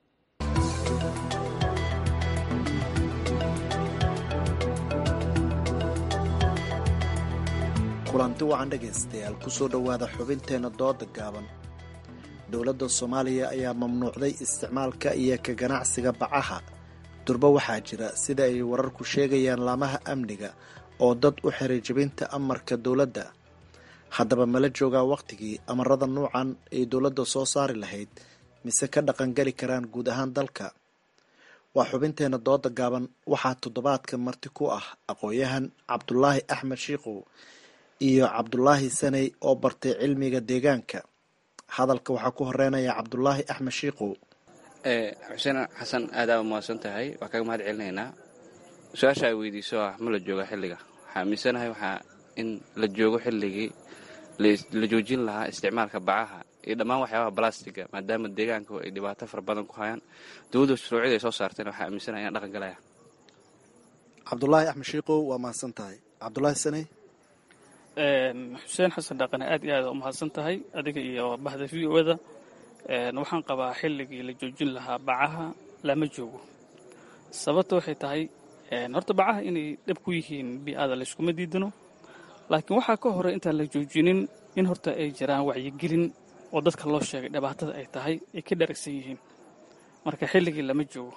kulanti wacan dhegaystayaal kusoo dhowaada xubinteenna dooda gaaban dowladda soomaaliya ayaa mamnuucday isticmaalka iyo ka ganacsiga bacaha durba waxaa jira sida ay wararku sheegayaan laamaha amniga oo dad u xiray jebinta amarka dowladda haddaba mala joogaa wakhtigii amarada nuucan ay dowladda soo saari lahayd mise ka dhaqangeli karaan guud ahaan dalka waa xubinteenna dooda gaaban waxaa toddobaadka marti ku ah aqoon-yahan cabdulaahi axmed shiikow iyo cabdulaahi saney oo bartay cilmiga deegaanka hadalka waxaa ku horeynaya cabdulaahi axmed shiikow xuseen xasan aadaaba mahadsan tahay waa kaga mahad celinaynaa su-aasha ay weydiiso ah ma la jooga xilliga waxaa aaminsanahay waxaa in la joogo xilligii la joojin lahaa isticmaalka bacaha iyo dhammaan waxyaabaha balastiga maadaama deegaanku ay dhibaato fara badan ku hayaan dowladda shuruucyada ay soo saarteen waxaa aaminsanahay inaan dhaqan galaya cabdulaahi axmed shiikow waa mahadsan tahay cabdulaahi saney xuseen xasan dhaqane aad iyo aad u mahadsan tahay adiga iyo bahda v o da waxaan qabaa xilligii la joojin lahaa bacaha lama joogo sababta waxay tahay horta bacaha inay dhab ku yihiin bi-ada layskuma diidano laakiin waxaa ka horey intaan la joojinin in horta ay jiraan wacyigelin oo dadka loo sheegay dhibaatada ay tahay ay ka dharagsan yihiin marka xilligii lama joogo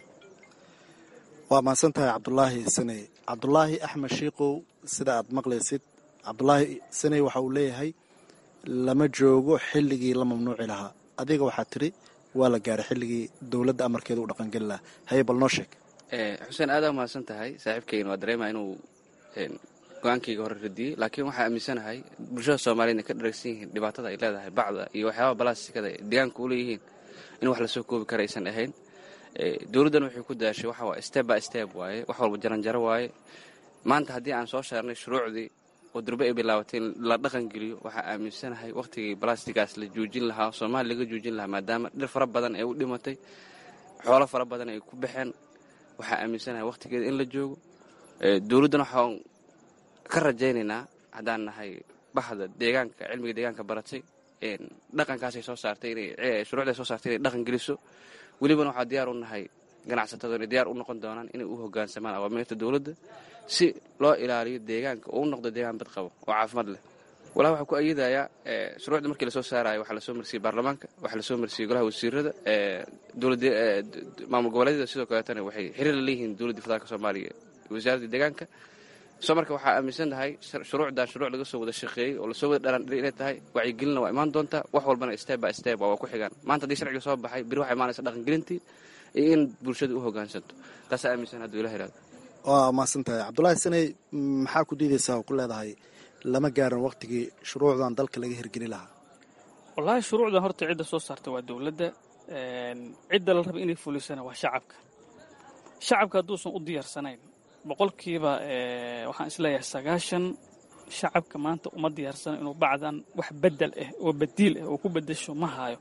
waa mahadsan tahay cabdulaahi saney cabdulaahi axmed shiikow sida aad maqlaysid cabdulaahi saney waxa uu leeyahay lama joogo xilligii la mamnuuci lahaa adiga waxaa tiri waa la gaaray xilligii dowladda amarkeeda u dhaqangeli lahaa haye bal noo sheeg xuseen aadaa mahadsan tahay saaxiibkeyna waa dareema inuu go-aankayga hore radiyey laakiin waxaa aaminsanahay bulshada soomaaliyed inay ka dharagsan yihiin dhibaatada ay leedahay bacda iyo waxyaabaha balastikada deegaanka u leeyihiin in wax lasoo koobi kara aysan ahayn dowladdan waxay ku daashay waxa waa step by step waaye wax walba jaranjaro waaye maanta haddii aan soo saarnay shuruucdii oo durbe ay bilaabatay in la dhaqan geliyo waxaa aaminsanahay wakhtigii balastigaas la joojin lahaa soomaaliya laga joojin lahaa maadaama dhir fara badan ay u dhimatay xoolo fara badan ay ku baxeen waxaa aaminsanahay wakhtigeeda in la joogo dowladdan waxaan ka rajaynaynaa haddaan nahay baxda deegaanka cilmiga deegaanka baratay dhaqankaasay soo saartay inay shuruucday soo saartay inay dhaqan geliso welibana waxaa diyaar u nahay ganacsatadu inay diyaar u noqon doonaan inay u hoggaansamaan awaamiirta dowladda si loo ilaaliyo deegaanka oo u noqdo deegaan bad qabo oo caafimaad leh walaa waxaa ku ayadayaa shuruucda markii lasoo saarayo waxaa lasoo marsiyey baarlamaanka waxaa lasoo marsiyey golaha wasiirada maamul goboleedyada sidoo kaleetana waxay xiriir la leeyihiin dowladda federaalka soomaaliya wasaaradda deegaanka soo marka waxaa aaminsan tahay shuruucdan shuruuc laga soo wada shaqeeyey oo lasoo wada dhalandhiray inay tahay wacyigelinna waa imaan doontaa wax walbana step by step waa ku xigaan maanta haddii sharciga soo baxay biri waxaa imaanaysa dhaqangelintii iyo in bulshada u hoggaansanto taasaa aaminsan hadduu ilaha ihahdo waa mahadsan tahay cabdulaahi saney maxaa ku diidaysaa oo ku leedahay lama gaarin wakhtigii shuruucdan dalka laga hirgeli lahaa wallaahi shuruucdan horta cidda soo saarta waa dowladda cidda la raba inay fulisana waa shacabka shacabka hadduusan u diyaarsanayn boqolkiiba waxaan isleeyahay sagaashan shacabka maanta uma diyaarsano inuu bacdan wax bedel ah oo badiil ah oo ku bedesho ma haayo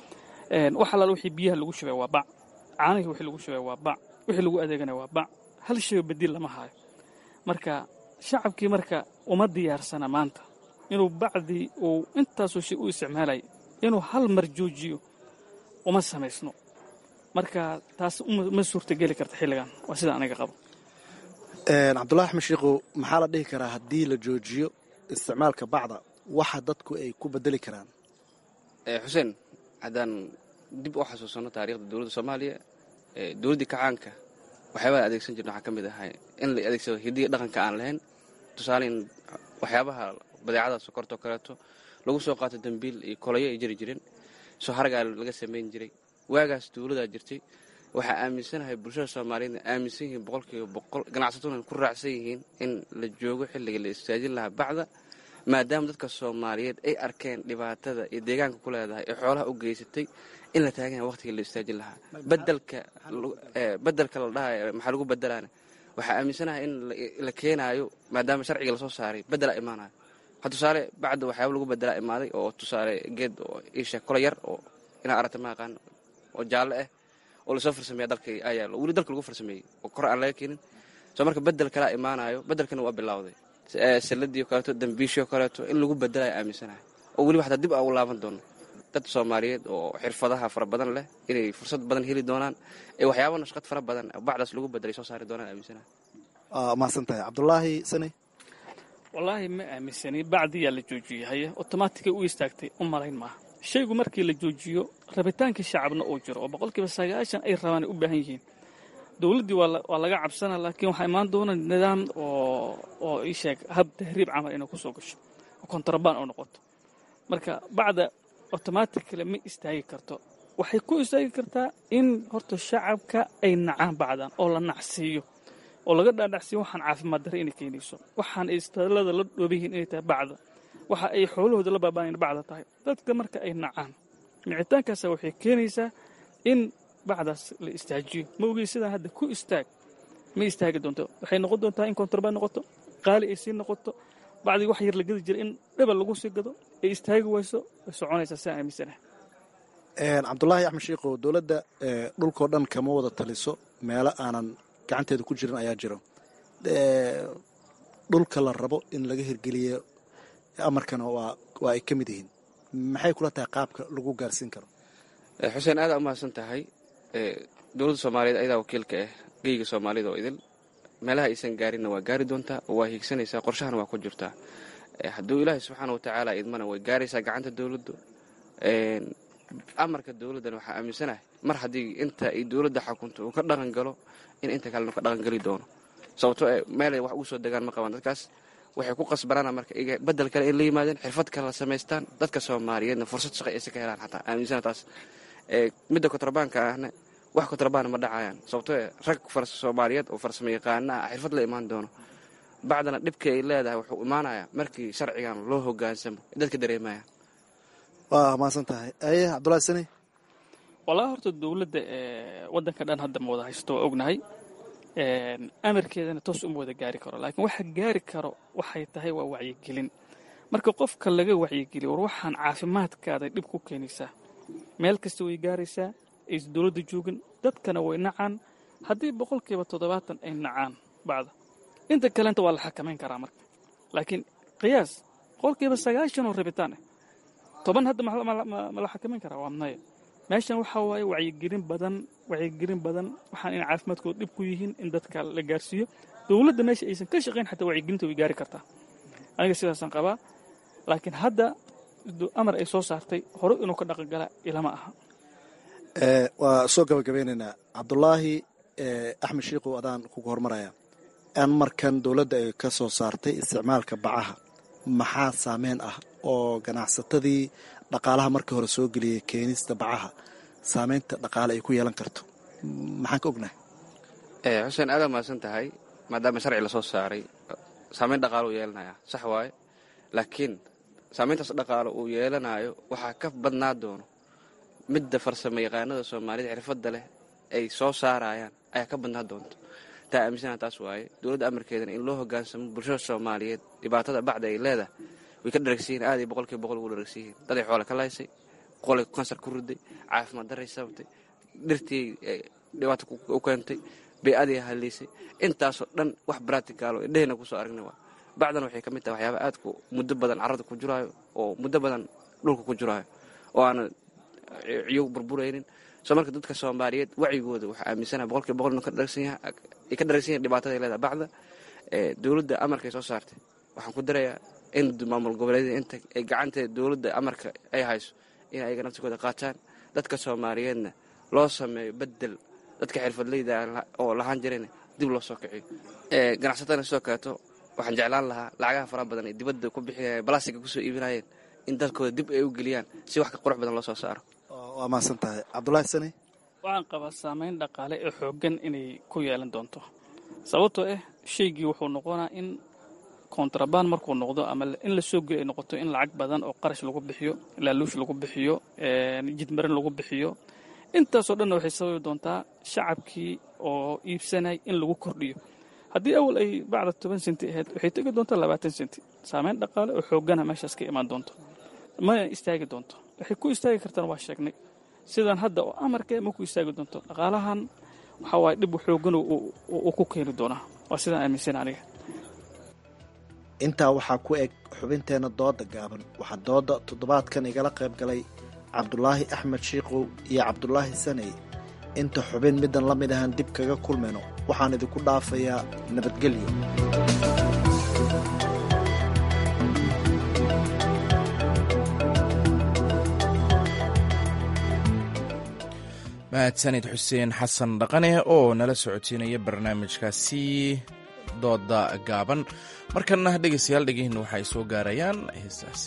wax allaal wixii biyaha lagu shubay waa bac caanihii wixii lagu shubay waa bac wixii lagu adeegana waa bac hal shayoo badiil lama haayo marka shacabkii marka uma diyaarsana maanta inuu bacdii uu intaasoo shay u isticmaalay inuu hal mar joojiyo uma samaysno marka taas ma suurtageli karta xilligan waa sida aniga qabo cabdullahi axmed shiikow maxaa la dhihi karaa haddii la joojiyo isticmaalka bacda waxa dadku ay ku bedeli karaan xuseen haddaan dib u xasuusanno taariikhda dowladda soomaaliya dowladdii kacaanka waxyaabaha adeegsan jirna waxaa ka mid ahay in la adeegsado hidiga dhaqanka aan lahayn tusaale in waxyaabaha badeecada sokortoo kaleeto lagu soo qaato dambiil iyo kolayo ay jiri jireen soo haragaa laga samayn jiray waagaas dowladaa jirtay waxaa aaminsanahay bulshada soomaaliyeedna aaminsan yihiin boqolkiiba boqol ganacsataduna ku raacsan yihiin in la joogo xilliga la istaajin lahaa bacda maadaama dadka soomaaliyeed ay arkeen dhibaatada iyo deegaanka ku leedahay ee xoolaha u geysatay in la taagan yahay waqtigii la istaajin lahaa bedelka bedelka la dhahayo maxaa lagu bedelaana waxaa aaminsanahay in la keenaayo maadaama sharciga lasoo saaray bedelaa imaanayo ha tusaale bacda waxyaaba lagu bedelaa imaaday oo tusaale geed oo iisha kola yar oo inaa aragta ma aqaan oo jaalle ah oo lasoo farsameeya dalka ayaalo weli dalka lagu farsameeyey oo kor aan laga keenin soo marka bedel kalaa imaanayo bedelkana waa bilowday salladii kaleeto dambiishio kaleeto in lagu bedelayo aaminsanahay oo weliba xataa dib aan u laaban doono dad soomaaliyeed oo xirfadaha fara badan leh inay fursad badan heli doonaan ee waxyaaba nashqad fara badan bacdaas lagu bedelay soo saari doonaan aaminsanahay mahadsan tahay cabdulaahi sani wallaahi ma aaminsani bacdiyaa la joojiyey haye otomaatigay u istaagtay u malayn maaha shaygu markii la joojiyo rabitaankii shacabna uu jiro oo boqolkiiba sagaashan ay rabaan ay u baahan yihiin dowladdii waa laga cabsana laakiin waxaa imaan doona nidaam oo ii sheeg hab tahriib camal inay ku soo gasho oo kontrabaan oo noqoto marka bacda otomaatikale ma istaagi karto waxay ku istaagi kartaa in horta shacabka ay nacaan bacdan oo la nacsiiyo oo laga dhaadhacsiiyo waxaan caafimaad darre inay keenayso waxaan ay istaalada la dhoobayihiin inay tahay bacda waxa ay xoolahooda la baabaan bacda tahay dadka marka ay nacaan micitaankaasa waxay keenaysaa in bacdaas la istaajiyo ma ogey sidaa hadda ku istaag ma istaagi doonto waxay noqon doontaa in kontrabaan noqoto qaali ay sii noqoto bacdii wax yar la gedi jira in dhebal lagu sii gado ay istaagi wayso way soconaysaa sidaa aaminsanahay cabdulaahi axmed shiikow dowladda dhulkao dhan kama wada taliso meelo aanan gacanteeda ku jirin ayaa jiro dhulka la rabo in laga hirgeliyo amarkana waa ay ka mid yihiin maxay kula tahay qaabka lagu gaarsiin karo xuseen aada umahadsan tahay dowladda soomaaliyeed ayadaa wakiilka ah geyga soomaalida oo idil meelaha aysan gaarinna waa gaari doontaa oo waa hiigsanaysaa qorshahana waa ku jirtaa hadduu ilaahay subxaana watacaala idmana way gaaraysaa gacanta dowladdu amarka dowladdan waxaa aaminsanahay mar haddii inta ay dowladda xakunto uu ka dhaqan galo in inta kalena ka dhaqangeli doono sababtoo meelay wax ugu soo degaan ma qabaan dadkaas waxay ku qasbanaan marka bedel kale ay la yimaadeen xirfad kale la samaystaan dadka soomaaliyeedna fursad shaqo aysa ka helaan xataa aaminsana taas midda kontrabaanka ahna wax kontrabaan ma dhacayaan sababtoo rag soomaaliyeed oo farsamo yaqaana ah xirfad la imaan doono bacdana dhibka ay leedahay wuxuu imaanayaa markii sharcigan loo hogaansamo dadka dareemaya waa mahadsan tahay aye cabdulahi sani wallaahi horta dowladda waddanka dhan hadda ma wada haysto waa ognahay amarkeedana toos uma wada gaari karo laakiin waxa gaari karo waxay tahay waa wacyigelin marka qofka laga wacyigeliyo war waxaan caafimaadkaada dhib ku keenaysaa meel kasta way gaaraysaa aysa dowladda joogin dadkana way nacaan haddii boqolkiiba toddobaatan ay nacaan bacda inta kalenta waa la xakamayn karaa marka laakiin qiyaas boqolkiiba sagaashan oo rabitaan ah toban hadda ma la xakamayn karaa waa maya meeshan waxaa waaye wacyigelin badan wacyigelin badan waxaan inay caafimaadkooda dhib ku yihiin in dadka la gaarsiiyo dowladda meesha aysan ka shaqayn xataa wacyigelinta way gaari kartaa aniga sidaasaan qabaa laakiin hadda amar ay soo saartay hore inuu ka dhaqan gala ilama aha waa soo gabagabeynaynaa cabdulaahi axmed shiikow adaan kuga hormaraya amarkan dowladda ay ka soo saartay isticmaalka bacaha maxaa saameyn ah oo ganacsatadii dhaqaalaha markii hore soo geliyay keenista bacaha saameynta dhaqaale ay ku yeelan karto maxaan ka ognahay xuseen aada mahadsan tahay maadaama sharci lasoo saaray saameyn dhaqaalo uu yeelanaya sax waaye laakiin saameyntaas dhaqaalo uu yeelanayo waxaa ka badnaa doono midda farsamo yaqaanada soomaalida xirfadda leh ay soo saarayaan ayaa ka badnaa doonto taa aaminsana taas waaye dowladda amarkeedana in loo hogaansamo bulshada soomaaliyeed dhibaatada bacda ay leedahay way ka dharagsiyihin aad iyo boqolkiiba boqol ugu dharagsiyihin daday xoole ka laysay qolay kansar ku riday caafimaad daray sababtay dhirtii dhibaato u keentay bay-adii haliisay intaasoo dhan wax braticaalo indhehena kusoo aragna waa bacdan waxay ka mid tahay waxyaaba aadku muddo badan carrada ku jiraayo oo muddo badan dhulka ku jiraayo oo aana ciyo burburaynin soo marka dadka soomaaliyeed wacyigooda waxaa aaminsanaha boqolkiiba boqol ka dharagsan yahay dhibaatada leedahay bacda dowladda amarkay soo saartay waxaan ku darayaa in maamul goboleedyada inta ay gacanteeda dowladda amarka ay hayso in ayaga naftikooda qaataan dadka soomaaliyeedna loo sameeyo bedel dadka xirfadleyda oo lahaan jirayna dib loo soo kiciyo ganacsatadana sidoo kaleeto waxaan jeclaan lahaa lacagaha faraha badan ee dibadda ku bixinaya balastiga kusoo iibinayeen in dadkooda dib ay u geliyaan si wax ka qurux badan loo soo saaro waa mahadsan tahay cabdulaahi sani waxaan qabaa saameyn dhaqaale ee xooggan inay ku yeelan doonto sababtoo ah shaygii wuxuu noqonaa in kontrabaan markuu noqdo ama in la soo geli ay noqoto in lacag badan oo qarash lagu bixiyo laaluush lagu bixiyo jidmarin lagu bixiyo intaasoo dhanna waxay sababi doontaa shacabkii oo iibsanay in lagu kordhiyo haddii awal ay bacda toban senti ahayd waxay tegi doontaa labaatan senti saameyn dhaqaale oo xooggana meeshaas ka imaan doonto mana istaagi doonto waxay ku istaagi kartaan waa sheegnay sidan hadda oo amarka ma ku istaagi doonto dhaqaalahan waxaa waaye dhib xoogan uu ku keeni doonaa waa sidaan aaminsan aniga intaa waxaa ku eg xubinteenna dooda gaaban waxaa dooda toddobaadkan igala qayb galay cabdulaahi axmed shiikow iyo cabdulaahi saney inta xubin middan la mid ahaan dib kaga kulmayno waxaan idinku dhaafayaa nabadgelyo mahadsanid xuseen xasan dhaqane oo nala socotiinaya barnaamijkaasi dooda gaaban markana dhegeystayaal dhegihiina waxay soo gaarayaan heestaasi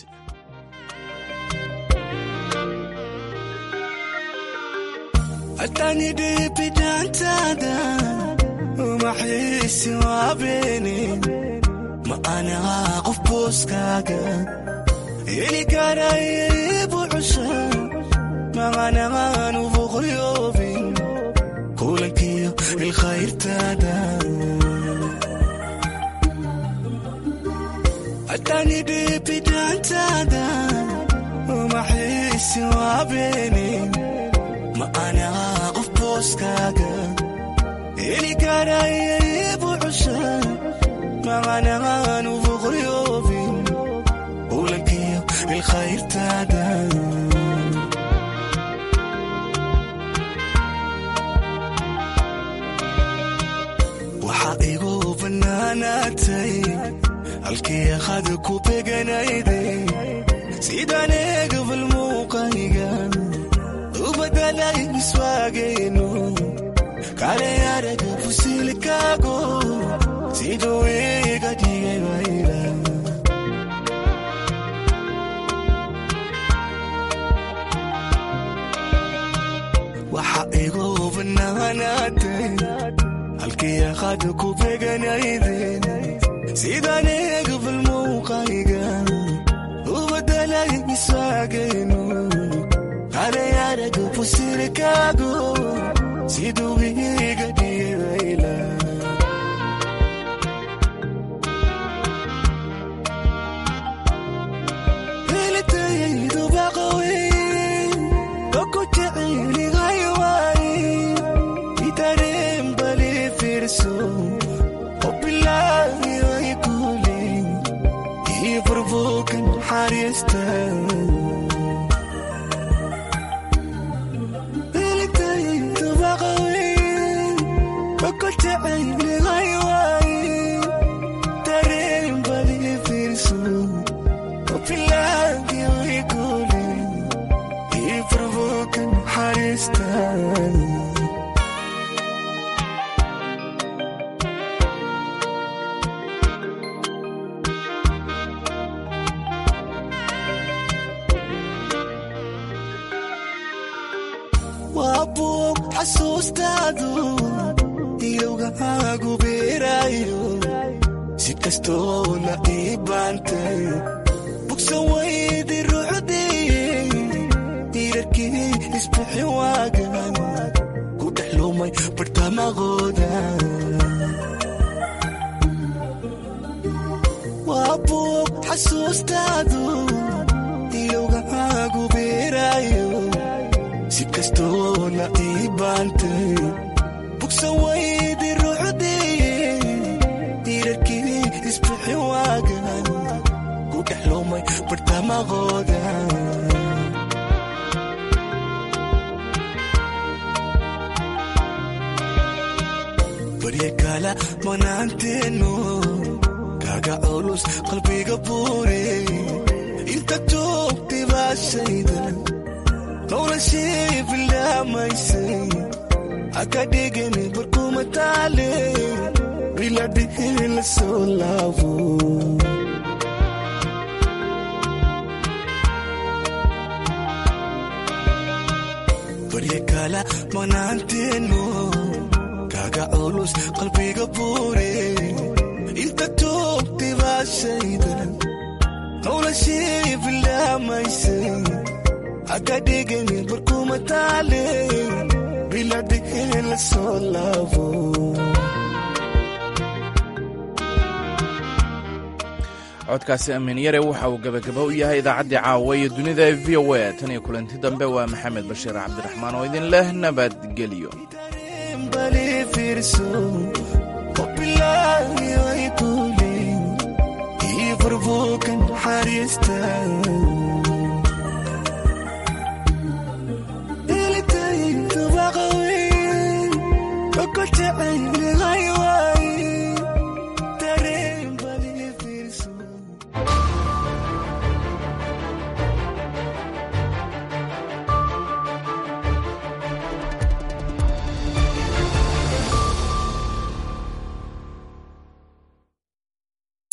atanidibidantada umaxiisi waabeni ma anaha qof booskaaga heli karaybu cusha maqanaqaanu boqolyoobin kulankiyo ilkhayrtaada atanidibidantada umaxiisi waabeni ma anaha qof booskaaga heli karaybu cusha maqanaqaanu boqolyoobin kulankiyo ilkhayrtaada waxaa igu bannaanaatay halkii akhad ku beganayday sidaan eegabal muuqayga u badalay miswaagaynu kale araga fusilkaago siduu iga dhigay bayla waxa igu bannaanaatay halkii akhad ku beganayden sidaan eegabal muuqayga u badalay miswaagaynu kale araga fusilkaago siduu iga dhigay bayla helitayaydu baqawey oku jecelihay waaye itareen bali fiirso obilaahi ay kule iyo burbuukan xariista helitayaydu baqawey oku jecelihay waaye tareen bali fiirso obilaahi ay kule iyo burbuukan xariista waa buug xasuustaadu ilowgahaagu beeraayo si kastoona ii baantay bugsan waydi rucdii diirarkii isbixi waagan ku dhex lumay bartamaqooda waa buug xasuustaadu ilowgahaagu beeraayo si kastoona ii baantay bugsan waydi rucdii diirarkii isbixi waagan ku dhex lumay bartamaqooda barya kala manaanteenu kaga culus qalbiga buure inta joogtay baashayda noloshii bilaamaysay haka dhigani barkuma taale biladhihi la soo laabo barya kala manaanteenu kaga culus qalbiga buure inta joogtay baashayda noloshii bilaamaysay haka dhigani barkuma taale biladhihi la soo laabo codkaasi amiin yare waxa uu gebagaba u yahay idaacaddii caawa iyo dunida ee v o a tan iyo kulanti dambe waa maxamed bashiir cabdiraxmaan oo idin leh nabadgelyo Ilitay tubaqawi, okoltacay